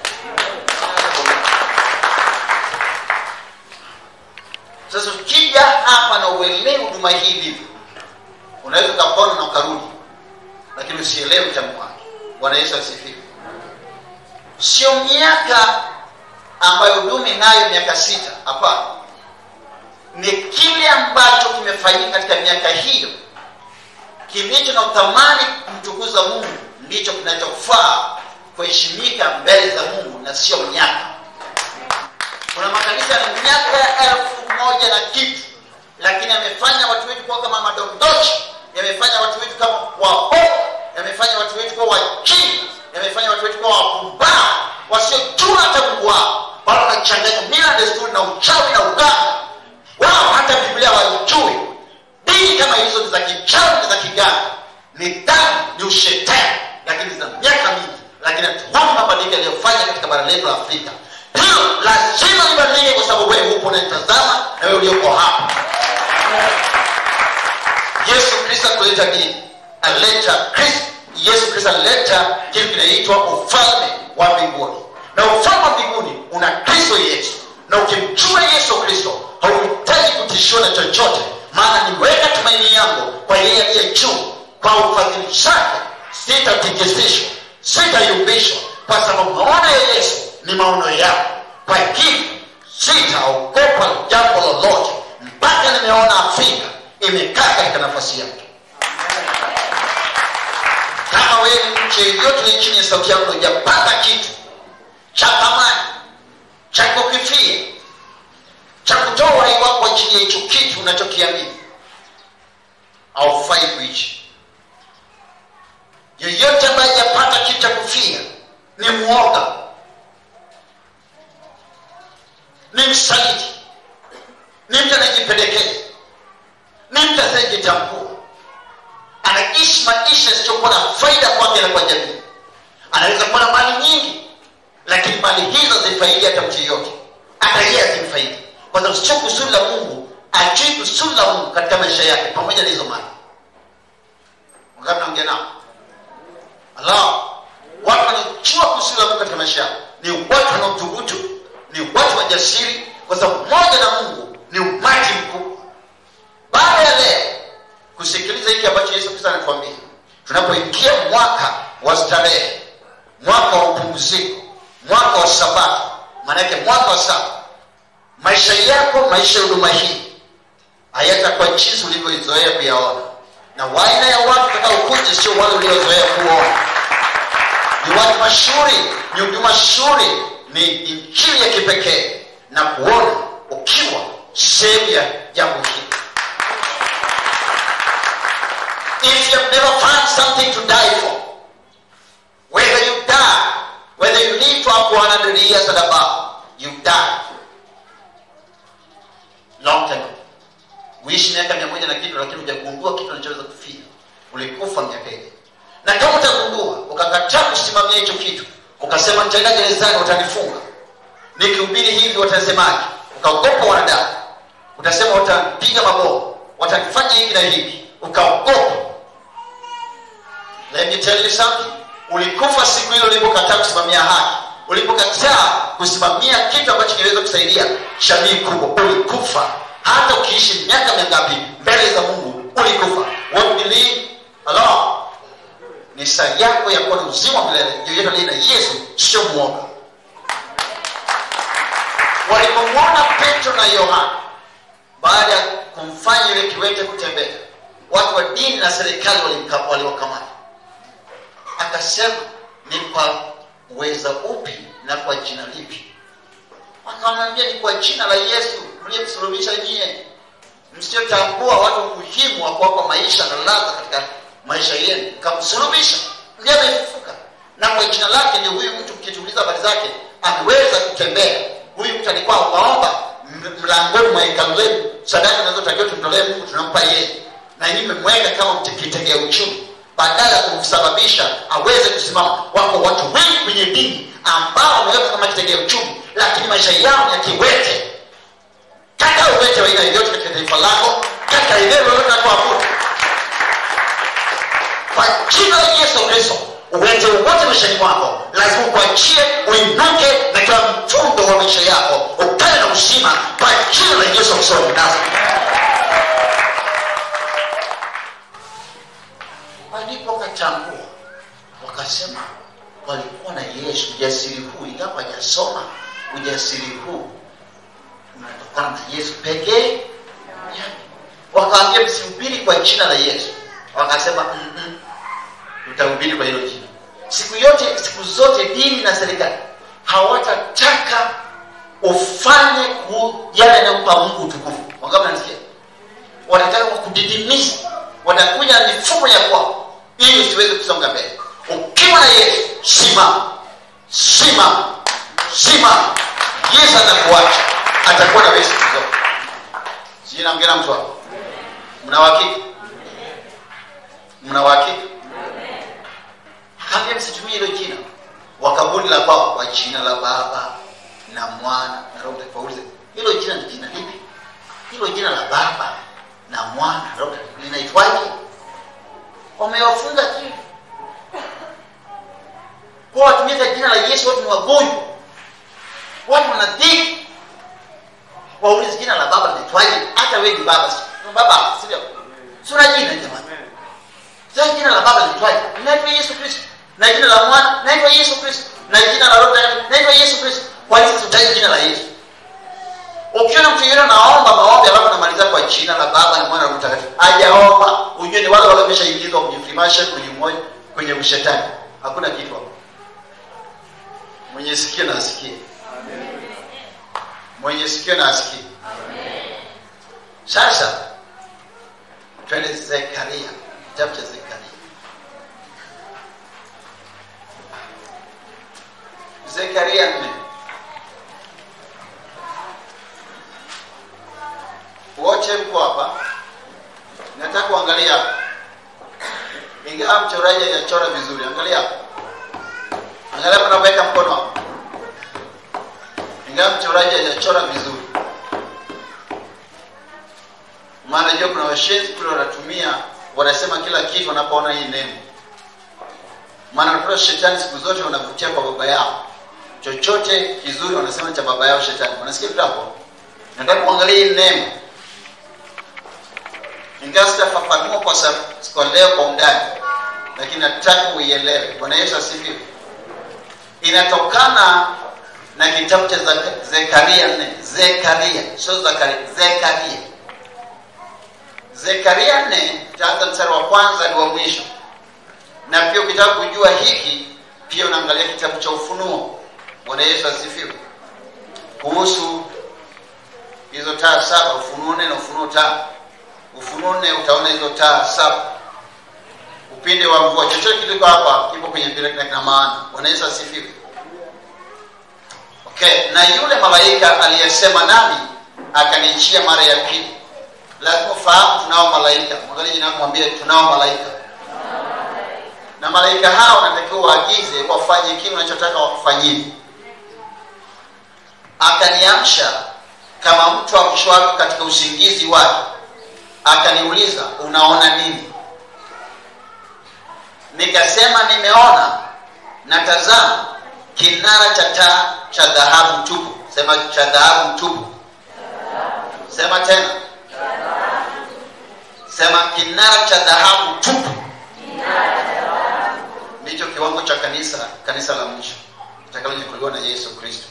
sasa ukija hapa na uelewe huduma hii ilivyo unaweza ukapona na ukarudi lakini usielewe utamu wake bwana yesu asifiwe sio miaka ambayo huduma inayo miaka sita hapana ni kile ambacho kimefanyika katika miaka hiyo kilicho na uthamani kumtukuza mungu ndicho kinachofaa kuheshimika mbele za mungu na sio miaka kuna makanisa ya miaka ya elfu moja na kitu lakini yamefanya watu wetu kuwa kama madondochi yamefanya watu wetu kama waho yamefanya watu wetu kuwa wachini yamefanya watu wetu kuwa wapumbavu wasiojua hata mungu wao bado wanachanganya mila desturi na uchawi na uganga wao hata biblia waijui dini kama hizo ni za kichawi ni za kiganga ni dhambi ni ushetani lakini za miaka mingi lakini hatuoni mabadiliko yaliyofanya katika bara letu la afrika hiyo lazima libadilike kwa sababu wewe hupo unaitazama na wewe ulioko hapa yesu kristo akuleta nini aleta kristo yesu kristo alileta kitu kinaitwa ufalme wa mbinguni na ufalme wa mbinguni una kristo yesu na ukimjua yesu kristo hauhitaji kutishiwa na chochote maana nimeweka tumaini yangu kwa yeye aliye juu kwa ufadhili zake sitatikisishwa sitayumbishwa kwa sababu maono ya yesu ni maono yako kwa hivyo sitaogopa jambo lolote mpaka nimeona afrika imekaa katika nafasi yake kama wewe nchi yoyote chini ya sauti yangu hujapata kitu cha thamani cha kukifia cha kutoa uhai wako chini ya hicho kitu unachokiamini haufai kuishi yeyote ambaye hajapata kitu cha kufia ni mwoga ni msaliti ni mtu anayejipendekeza ni mtu asiyejitambua anaishi maisha yasiyokuwa na faida kwake na kwa jamii anaweza kuwa na mali nyingi lakini mali hizo zifaidi hata mtu yeyote hata yeye azimfaidi kwa sababu sio kusudi la mungu ajui kusudi la mungu katika maisha yake pamoja na hizo mali wakati naongea nao ala watu wanaojua kusudi la mungu katika maisha yao ni watu wanaothubutu ni watu wajasiri kwa sababu moja na mungu ni umati mkubwa baada ya leo kusikiliza hiki ambacho yesu kristo anatuambia tunapoingia mwaka wa starehe mwaka wa upumziko mwaka wa sabato maanake mwaka wa saba maisha yako maisha ya huduma hii hayatakuwa jinsi ulivyoizoea kuyaona na waina ya watu utakaokuja sio wale uliozoea kuona ni watu mashuhuri ni huduma mashuhuri ni injili ya kipekee na kuona ukiwa sehemu ya jambo hili if you have never found something to die for whether you die whether you live for 100 years and above you die long time ago. uishi miaka mia moja na kitu lakini hujagundua kitu unachoweza kufia ulikufa miaka ile na kama utagundua ukakataa kusimamia hicho kitu ukasema nitaenda gerezani watanifunga nikihubiri hivi watasemaje ukaogopa wanadamu utasema watapiga mabomu watanifanya hivi na hivi ukaogopa let me tell you something ulikufa siku hilo ulipokataa kusimamia haki ulipokataa kusimamia kitu ambacho kinaweza kusaidia jamii kubwa ulikufa hata ukiishi miaka mingapi mbele za mungu ulikufa what believe ni saa yako ya kuwa na uzima wa milele yoyote aliye na yesu sio mwoga walipomwona petro na yohana baada ya kumfanya yule kiwete kutembea watu wa dini na serikali walimka- waliwakamata akasema ni kwa uweza upi na kwa jina lipi akamwambia ni kwa jina la yesu mliyemsulubisha nyie msiotambua watu umuhimu wa kuwapa maisha na ladha katika maisha yenu kamsulubisha ndiye amefufuka na kwa jina lake ndio huyu mtu mkituuliza habari zake ameweza kutembea huyu mtu alikuwa ombaomba m- mlangoni mwa hekalu lenu sadaka zinazotakiwa tumtolee mungu tunampa yeye na nyinyi mmemweka kama mtekitegea uchumi badala ya kumsababisha aweze kusimama wako watu wengi kwenye dini ambao wameweka kama kitegea uchumi lakini maisha yao ni ya kiwete kata uwete wa aina yoyote katika taifa lako kata eneo lolote la kuabudu kwa jina la yesu kristo uwete wowote maishani mwako lazima ukuachie uinuke na kila mfundo wa maisha yako ukae na uzima kwa jina la yesu kristo wa nazareti walipokatambua wakasema walikuwa na yesu ujasiri huu ingawa hajasoma ujasiri huu unatokana na yesu pekee yake. wakaambia msihubiri kwa jina la yesu wakasema "Mm-mm, tutahubiri kwa hilo jina siku yote siku zote dini na serikali hawatataka ufanye ku- yale yanayompa mungu utukufu wangapi nanisikia wanataka kudidimiza watakuja na mifumo ya kwao ili usiweze kusonga mbele ukiwa na yesu simama simama simama yesu atakuacha atakuwa na wewe siku zote sijui naongea na mtu hapo mna uhakika mna uhakika akaambia msitumie hilo jina wakabuni la kwao kwa jina la baba na mwana na roho mtakatifu waulize hilo jina ni jina lipi hilo jina la baba na mwana na roho mtakatifu linaitwaje wamewafunga kivi kwa watumiza jina la yesu watu ni wagonjwa watu wana dhiki waulize jina la baba linaitwaje hata wewe ni baba si- baba sivyo sura jina jamani sasa jina la baba linaitwaje linaitwa yesu kristo na jina la mwana linaitwa yesu kristo na jina la roho Mtakatifu linaitwa yesu kristo kwa nini tutaje jina la yesu ukiona mtu yeyote anaomba maombi alafu anamaliza kwa jina la baba na mwana na Roho mtakatifu hajaomba ujue ni wale wale wameshaingizwa kwenye freemason kwenye umoja kwenye ushetani hakuna kitu hapo mwenye sikio na asikie mwenye sikio na asikie sasa twende zekaria kitabu cha zekaria zekaria nne wote mko hapa nataka kuangalia hapa ingawa mchoraji hajachora vizuri angalia hapa angalia hapa napoweka mkono hapa ingawa mchoraji hajachora vizuri maana jua kuna washenzi kule wanatumia wanasema kila kitu wanapoona hii neno maana nakuta shetani siku zote wanavutia kwa baba yao chochote kizuri wanasema cha baba yao shetani wanasikia vitu hapo nataka kuangalia hii neno ingawa sitafafanua kwa, sa- kwa leo kwa undani lakini nataka uielewe bwana yesu asifiwe inatokana na kitabu cha Zaka- zekaria nne zekaria sio zakaria zekaria zekaria nne utaanza mstari wa kwanza ni wa mwisho na pia ukitaka kujua hiki pia unaangalia kitabu cha ufunuo bwana yesu asifiwe kuhusu hizo taa saba ufunuo nne na ufunuo tano ufunuo nne utaona hizo taa saba upinde wa mvua chochote kiliko hapa kipo kwenye bila kina kina maana bwana yesu asifiwe okay na yule malaika aliyesema nami akanichia mara ya pili lazima ufahamu tunao malaika mwangalie jina lako mwambie tunao malaika na malaika hao wanatakiwa waagize wafanye kile unachotaka wakufanyie akaniamsha kama mtu amshwako katika usingizi wake akaniuliza unaona nini nikasema nimeona na tazama kinara cha taa cha dhahabu tupu sema cha dhahabu tupu sema tena sema kinara cha dhahabu tupu kiwango cha kanisa kanisa la mwisho itakalonyakuliwa na yesu kristo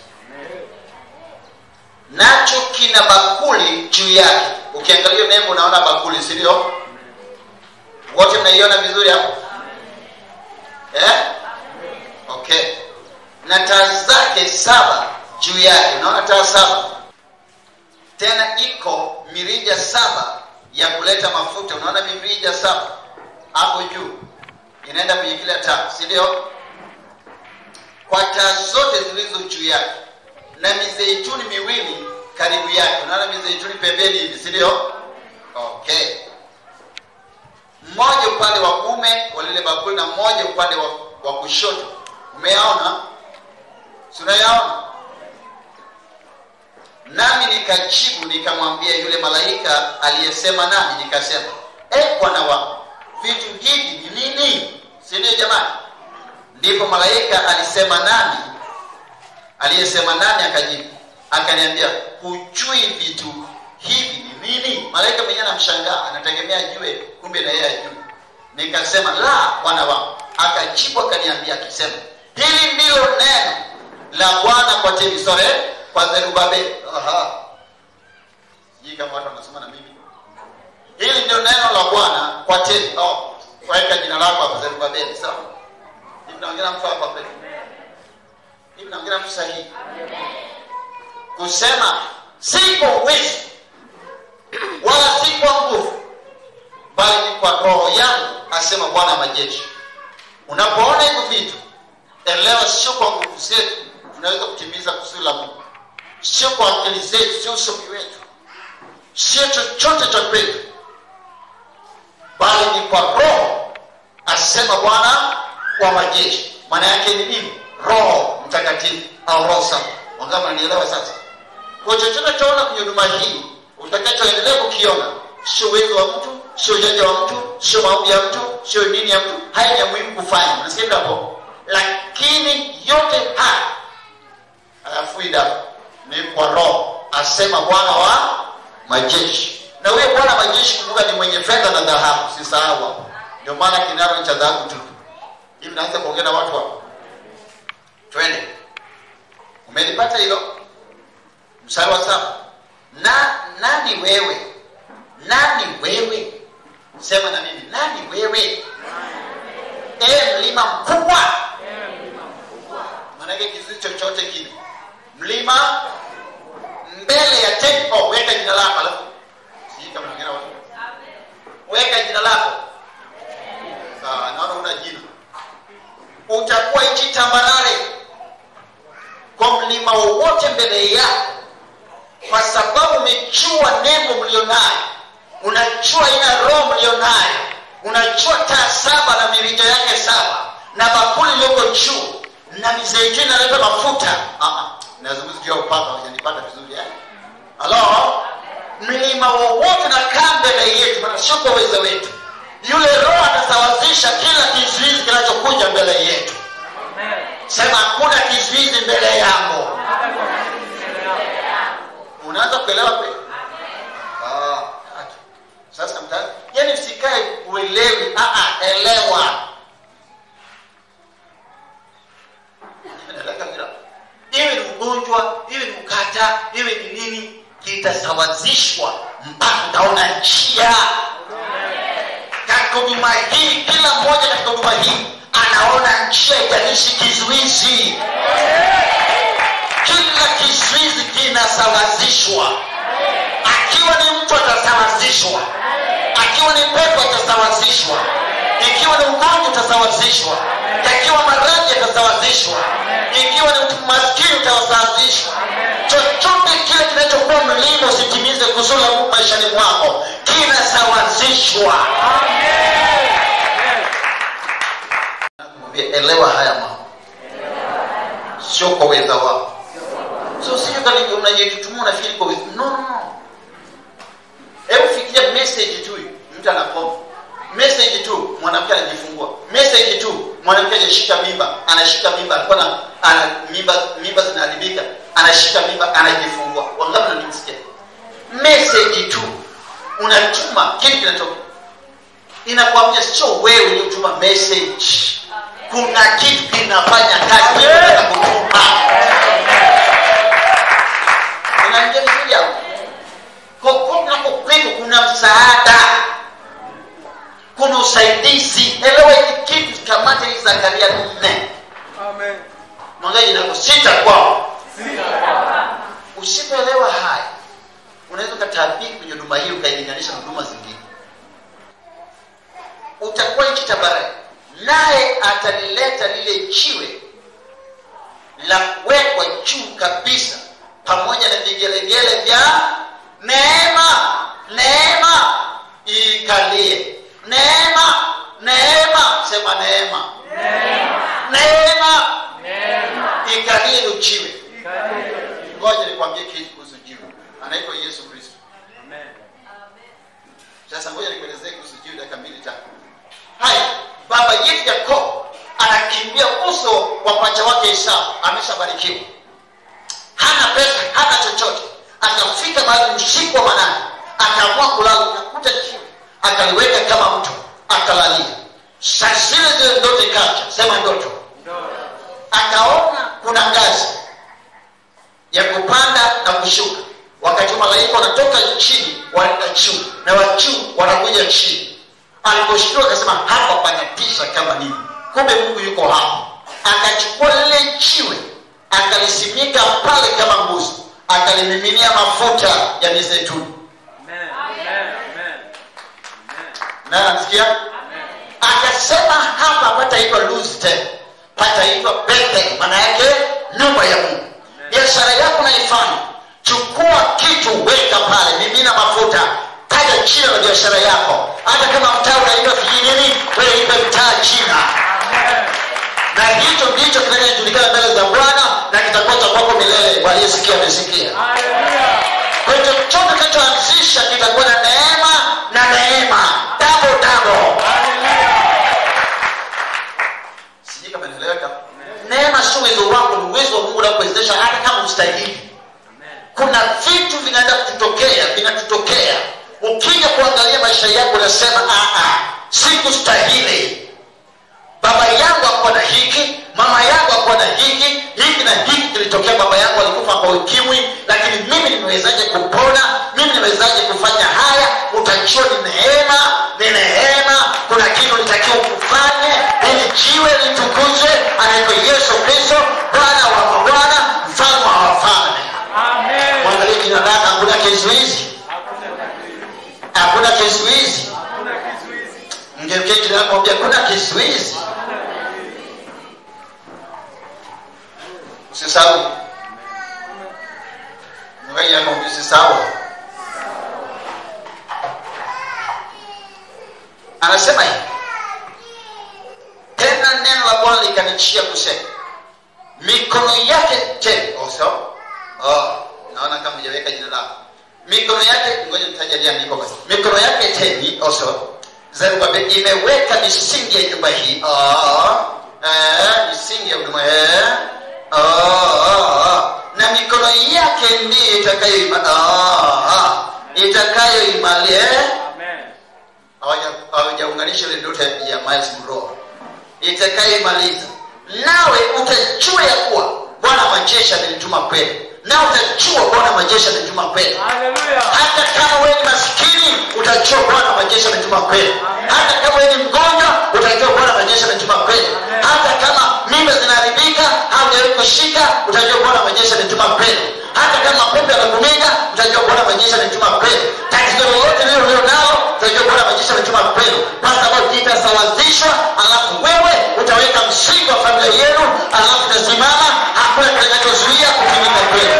nacho kina bakuli juu yake ukiangalia nembo unaona bakuli si ndio wote mnaiona vizuri hapo eh? okay na taa zake saba juu yake unaona taa saba tena iko mirija saba ya kuleta mafuta unaona mirija saba hapo juu inaenda kwenye kila taa si ndio kwa taa zote zilizo juu yake na mizeituni miwili karibu yake unaona mizeituni pembeni hivi si ndio okay mmoja upande wa kume wa lile bakuli na mmoja upande wa, wa kushoto umeyaona si unayaona nami nikajibu nikamwambia yule malaika aliyesema nami nikasema e bwana wangu vitu hivi ni nini si ndio jamani ndipo malaika alisema nami aliyesema nami akajibu akaniambia hujui vitu hivi ni nini malaika mwenyewe anamshangaa anategemea ajue kumbe na yeye ajue nikasema la bwana wangu akajibu akaniambia akisema hili ndilo neno la bwana kwa temisore kwa zerubabeli Aha. sijui kama watu wanasoma na mimi hili ndio neno la bwana kwa temi oh, weka jina lako hapa zerubabeli sawa hivi naongea mtu hapa kweli hivi naongea mtu sahihi kusema si kwa uwezo wala si kwa nguvu bali ni kwa roho yangu asema bwana majeshi unapoona hivyo vitu elewa sio kwa nguvu zetu tunaweza kutimiza kusudi la mungu sio kwa akili zetu sio usomi wetu sio chochote cha kwetu bali ni kwa roho asema bwana wa majeshi maana yake ni nini roho mtakatifu au roho safi wangapi nanielewa sasa kwa chochote chaona kwenye huduma hii utakachoendelea kukiona sio uwezo wa mtu sio ujanja wa mtu sio maombi ya mtu sio dini ya mtu haya ni ya muhimu kufanya unasikia hapo lakini yote haya hayafuida ni kwa roho asema bwana wa majeshi na huyo bwana majeshi kumbuka ni mwenye fedha na dhahabu sisahau hapo ndio maana kinara cha dhahabu tu hivi naanza kuongea na watu hapo twende umelipata hilo mstari wa saba na nani wewe nani wewe sema na mimi nani wewe e mlima mkubwa maanake kizuizi chochote kile mlima mbele ya tempo weka jina lako alafu sijui kama naongea na watu weka jina lako sawa naona una jina utakuwa nchi tambarare kwa mlima wowote mbele yako kwa sababu umejua nembo mlionayo unajua ina roho mlionayo unajua taa saba na mirija yake saba na bakuli iliyoko juu na mizeituni inaleta mafuta nazungumza juu ya upaka wajanipata vizuri yani halo mlima wowote nakaa mbele yetu maana sio kwa uwezo wetu yule roho atasawazisha kila kizuizi kinachokuja mbele yetu sema hakuna kizuizi mbele yangu unaanza kuelewa kweli Ah, acha. sasa mta yani usikae uelewi ah, ah, elewa Naeleka vile. iwe ni ugonjwa iwe ni ukata iwe ni nini kitasawazishwa mpaka utaona njia katika huduma hii kila mmoja katika huduma hii anaona njia itanishi kizuizi kila kizuizi kinasawazishwa akiwa ni mtu atasawazishwa akiwa ni pepo atasawazishwa ikiwa ni ugonjwa utasawazishwa yakiwa maradhi yatasawazishwa ikiwa ni maskini utasawazishwa chochote kile kinachokuwa mlima usitimize kusudi la Mungu maishani mwako kinasawazishwa Mwambie, elewa haya mambo sio kwa uweza wako so sio kama unajitutumua unafikiri kwa uweza no no no hebu fikiria message tu mtu anakoma message tu mwanamke anajifungua message tu mwanamke anashika mimba anashika mimba alikuwa na ana mimba mimba zinaharibika anashika mimba anajifungua wangapi wananisikia message tu unatuma kitu kinatoka inakwambia sio wewe uliotuma message kuna kitu kinafanya kazi kinataka kutuma unaingia vizuri hapo kokote unakokwenda kuna msaada kuna usaidizi elewa hiki kitu kamata hii zakaria nne mwangaji nako sita kwao usipoelewa haya unaweza ukatabiri kwenye huduma hii ukailinganisha na huduma zingine utakuwa nchi tabarani naye atalileta lile jiwe la kuwekwa juu kabisa pamoja na vigelegele vya neema neema ikalie neema neema sema neema neema ikalie hilo jiwe ngoja nikwambie kitu kuhusu jiwe anaitwa yesu kristo sasa ngoja nikuelezee kuhusu jiwe dakika mbili tatu haya baba yetu yakobo anakimbia uso wa pacha wake esau ameshabarikiwa hana pesa hana chochote akafika mahali usiku wa manane akaamua kulala akakuta jiwe akaliweka kama mto akalalia saa zile zile ndoto ikaja sema ndoto akaona kuna ngazi ya kupanda na kushuka wakati malaika wanatoka chini wanaenda juu na wa juu wanakuja chini aliposhtua akasema hapa panatisha kama nini kumbe mungu yuko hapa akachukua lile jiwe akalisimika pale kama mbuzi akalimiminia mafuta ya mizeituni naye anasikia akasema hapa pataitwa luz tena pataitwa bethel maana yake nyumba ya mungu biashara yako naifanya chukua kitu weka pale mimina mafuta taja jina la biashara yako hata kama mtaa unaitwa vijijini wewe ipe mtaa jina na hicho ndicho kinachojulikana mbele za bwana na kitakuwa cha kwako milele waliyesikia wamesikia kwa hiyo chochote kinachoanzisha kitakuwa na neema na neema dabo dabo sijui kama inaeleweka neema sio uwezo wako ni uwezo wa mungu unakuwezesha hata kama ustahili kuna vitu vinaenda kututokea vinatutokea ukija kuangalia maisha yako unasema "Ah, ah, sikustahili baba yangu akuwa na hiki mama yangu akuwa na hiki hiki na hiki kilitokea baba yangu alikufa kwa ukimwi lakini mimi nimewezaje kupona mimi nimewezaje kufanya haya utajua ni neema ni neema kuna kitu nitakiwa kufanye ili jiwe litukuzwe anaitwa yesu kristo bwana wa mabwana mfalme wa wafalme mwangalie jina lake hakuna kizuizi hakuna kizuizi mgeukie jina lako mwambie hakuna kizuizi usisahau mwangalie yako usisahau anasema hivi tena neno la bwana likanichia kusema mikono yake te oso oh, naona kama hujaweka jina lako mikono yake ngoja nitajalia andiko basi mikono yake teni oso zerubabel imeweka misingi ya nyumba hii oh, eh, misingi ya huduma eh, oh, oh, oh. na mikono yake ndiyo itakayoima oh, oh, itakayoimalia eh? Hawaja- hawajaunganisha ile ndoto ya ya Miles Monroe itakayoimaliza nawe utajua ya kuwa bwana wa majeshi amenituma kwenu nawe utajua bwana wa majeshi amenituma kwenu hata kama wewe ni maskini utajua bwana wa majeshi amenituma kwenu hata kama wewe ni mgonjwa utajua bwana wa majeshi amenituma kwenu hata kama mimba zinaharibika haujawahi kushika utajua bwana wa majeshi amenituma kwenu hata kama mapepo yanakumiga utajua bwana wa majeshi amenituma kwenu tatizo lolote lilo lilo nalo utajua bwana wa majeshi amenituma kwenu kwa sababu itasawazishwa alafu wewe utaweka msingi wa familia yenu alafu utasimama hakuna kitakachozuia kutimika kwenu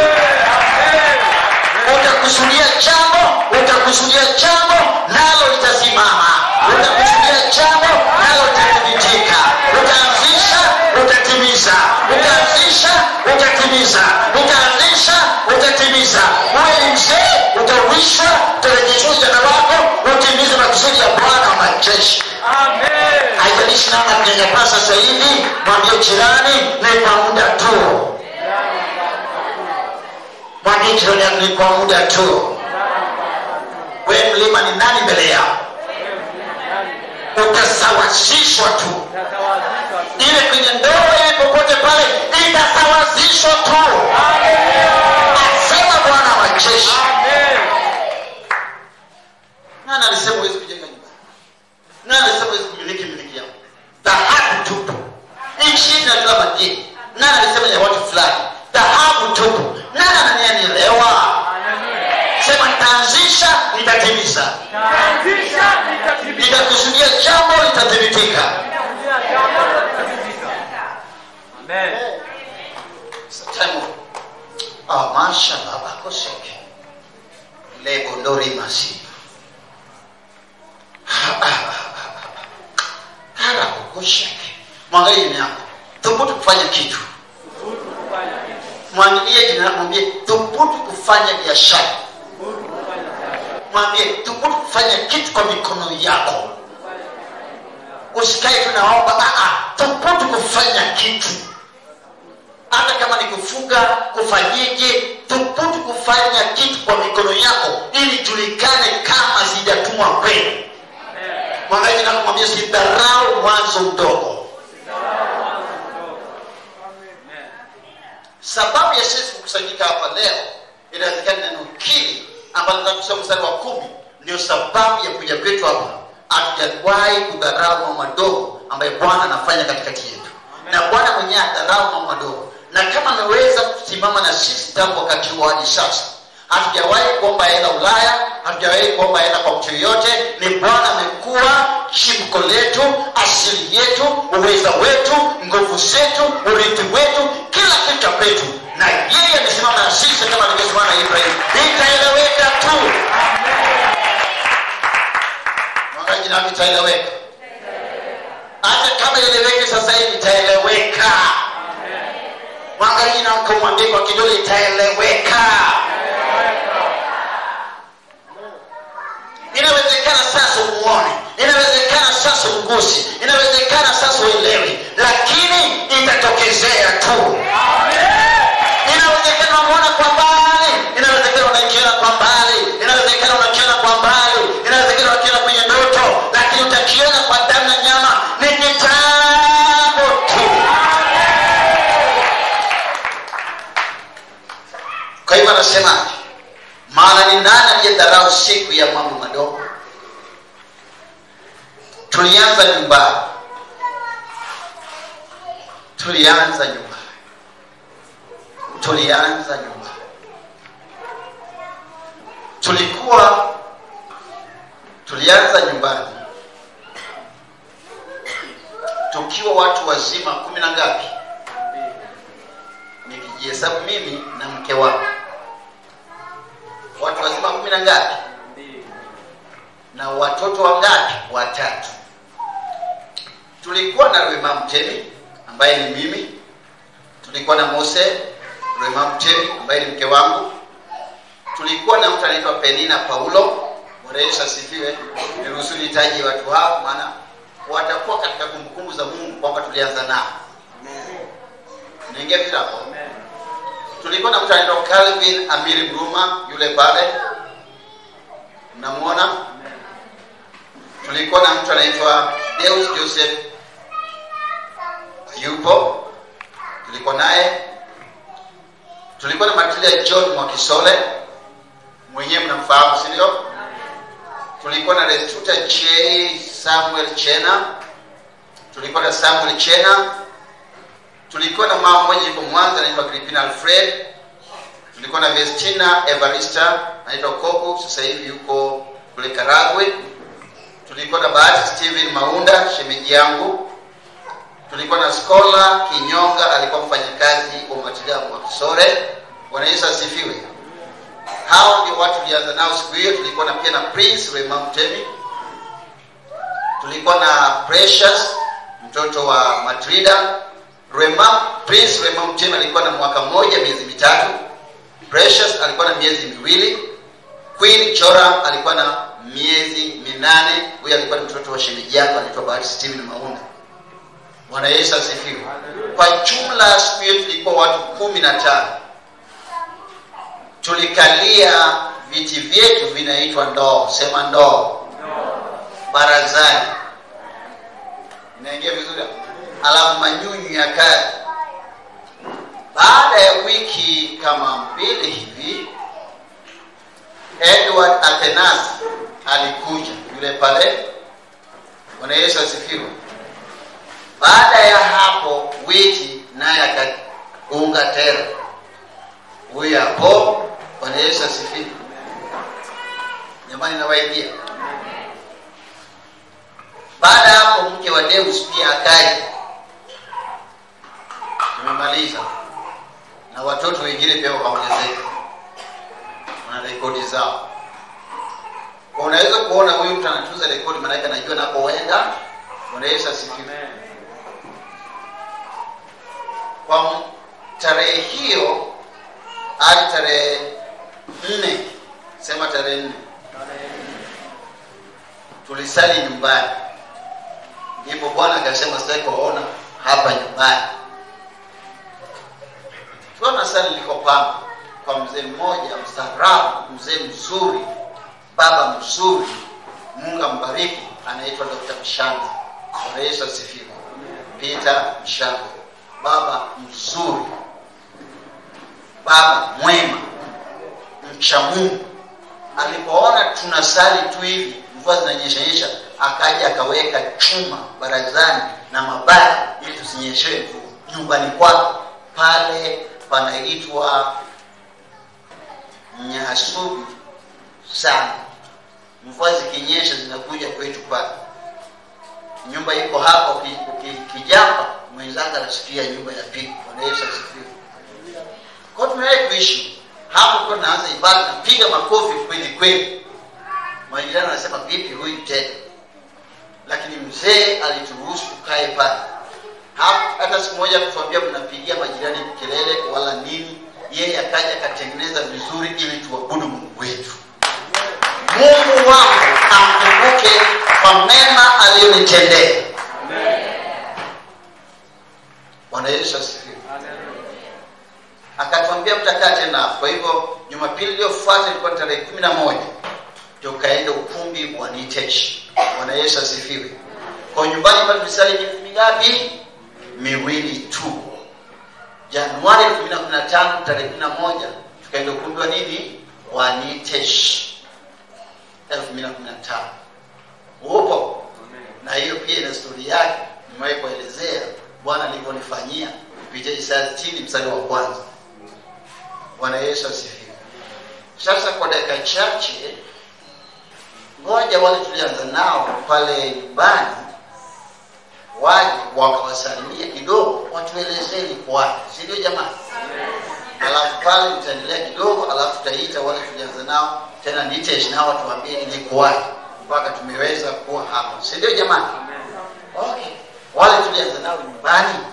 utakusudia jambo utakusudia jambo nalo litasimama utakusudia jambo nalo litathibitika utaanzisha utatimiza utaanzisha utatimiza utaanzisha utatimiza uwe ni mzee utawishwa utarejeshwa ujana wako utimize makusudi ya bwana wa majeshi haijalishi namna kunyanyapaa sasa hivi mwambie jirani ni kwa muda tu mwambie jirani yako ni kwa muda tu we mlima ni nani mbele yao utasawazishwa tu iwe kwenye ndoa iwe popote pale itasawazishwa tu asema bwana wa majeshi nani alisema huwezi kujenga nyumba nani alisema huwezi kumiliki miliki yako dhahabu tupu nchi yetu inatoa madini nani alisema ya watu fulani dhahabu tupu nani ananianielewa sema nitaanzisha nitatimiza nitakusudia jambo litathibitika Time of- Ah, masha baba koseke lebo ndori masi hara kosheke mwangalie jina yako thubutu kufanya kitu mwangalie jina yako mwambie thubutu kufanya biashara mwambie thubutu kufanya kitu kwa mikono yako usikae tunaomba thubutu kufanya kitu hata kama ni kufuga kufanyeje thubutu kufanya kitu kwa mikono yako ili julikane kama sijatumwa kwenu mwangaji nakumwambia sidharau mwanzo mdogo sababu ya sisi kukusanyika hapa leo inawezekana neno kili ambalo takusoma mstari wa kumi ndio sababu ya kuja kwetu hapa hatujawahi kudharau mambo madogo ambayo bwana anafanya katikati yetu na bwana mwenyewe adharau mambo madogo na kama ameweza kusimama na sisi tangu wakati huo hadi sasa hatujawahi kuomba hela ulaya hatujawahi kuomba hela kwa mtu yoyote ni bwana amekuwa chimko letu asili yetu uweza wetu nguvu zetu urithi wetu kila kitu cha kwetu na yeye amesimama na sisi kama alivyosimama na ibrahim itaeleweka tu mwangaji nami itaeleweka hata kama ieleweke sasa hivi itaeleweka mwangaji na kumwambia kwa kidole itaeleweka inawezekana sasa umuone inawezekana sasa ugusi inawezekana sasa uelewi lakini itatokezea tu inawezekana unaona kwa mbali inawezekana unakiona kwa mbali inawezekana unakiona kwa mbali inawezekana unakiona kwenye ndoto lakini utakiona kwa damu na nyama ni kitambo tu kwa hivyo anasemaje maana ni nani aliyedharau siku ya mambo madogo tulianza nyumbani tulianza nyumbani tulianza nyumbani tulikuwa tulianza nyumbani tukiwa watu wazima kumi na ngapi nikijihesabu mimi na mke wangu watu wazima kumi na ngapi na watoto wangapi watatu tulikuwa na rwema mtemi ambaye ni mimi tulikuwa na mose rwema mtemi ambaye ni mke wangu tulikuwa na mtu anaitwa penina paulo bwana yesu asifiwe niruhusu nitaji watu hao maana watakuwa katika kumbukumbu za mungu kwamba tulianza nao niingia vizuri hapo tulikuwa na mtu anaitwa calvin amiri bruma yule pale mnamwona tulikuwa na mtu anaitwa deus joseph yupo tulikuwa naye tulikuwa na matilia john mwakisole mwenyewe mnamfahamu sindio tulikuwa na restuta j samuel chena tulikuwa na samuel chena tulikuwa na mama mmoja yuko mwanza anaitwa gripina alfred tulikuwa na vestina evarista anaitwa kobu sasa hivi yuko kule karagwe tulikuwa na bahati steven maunda shemeji yangu tulikuwa na skola kinyonga alikuwa mfanyakazi wa matibabu wa kisore bwana yesu asifiwe hao ndio watu tulianza nao siku hiyo tulikuwa na pia na prince rema mtemi tulikuwa na precious mtoto wa matrida rema prince rema mtemi alikuwa na mwaka mmoja miezi mitatu precious alikuwa na miezi miwili queen joram alikuwa na miezi minane huyo alikuwa ni mtoto wa shemeji yako anaitwa bahati steven maunda bwana yesu asifiwe kwa jumla siku hiyo tulikuwa watu kumi na tano tulikalia viti vyetu vinaitwa ndoo sema ndoo barazani inaingia vizuri hapo? alafu manyunyu yakaja baada ya wiki kama mbili hivi edward athenas alikuja yule pale bwana yesu asifiwe baada ya hapo wiki naye akaunga tera huyu hapo bwana yesu asifiwe jamani nawaidia baada ya hapo mke wa deus pia akaja tumemaliza na watoto wengine pia wakaongezeka wana rekodi zao kwa unaweza kuona huyu mtu anatunza rekodi maanake anajua napoenda bwana yesu asifiwe kwa m- tarehe hiyo hadi tarehe nne sema tarehe nne tulisali nyumbani ndipo bwana akasema sitaki kuwaona hapa nyumbani tukiwa na sali likopanga kwa mzee mmoja mstaarabu mzee mzuri baba mzuri mungu ambariki anaitwa dr mshanga bwana yesu asifiwe peter mshanga baba mzuri baba mwema mcha mungu alipoona tunasali tu hivi mvua zinanyeshanyesha akaja akaweka chuma barazani na mabati ili tusinyeshewe mvua nyumbani kwake pale panaitwa nyasubi sana mvua zikinyesha zinakuja kwetu pale nyumba iko hapa uki- uki- ukijamba mwenzangu anasikia nyumba ya pili bwana yesu asifiwe kwa hiyo tumewahi kuishi hapo kwa naanza ibada napiga makofi kweli kweli majirani anasema vipi huyu tena lakini mzee alituruhusu tukae pale Hapo- hata siku moja kutuambia mnapigia majirani kelele wala nini yeye akaja akatengeneza vizuri ili tuabudu mungu wetu mungu wangu amkumbuke kwa mema aliyonitendea bwana yesu asifiwe akatuambia mtakaa tena hapo. kwa hivyo jumapili iliyofuata ilikuwa tarehe kumi na moja tukaenda ukumbi wa nitesh bwana yesu asifiwe kwa nyumbani pale tulisali miezi mingapi miwili tu januari 2015 tarehe 11 tukaenda ukumbi wa nini wa nitesh 2015 upo na hiyo pia ina stori yake nimewahi kuelezea bwana alivyonifanyia kupitia isaya 60 mstari wa kwanza bwana yesu asifiwe sasa kwa dakika chache ngoja wale tulianza nao pale nyumbani waje wakawasalimia kidogo watuelezee ni kwaje si ndio jamani alafu pale nitaendelea kidogo alafu tutaita wale tulianza nao tena nitesh nao watuambie ni kwaje mpaka tumeweza kuwa hapa si ndio jamani okay wale tulianza nao nyumbani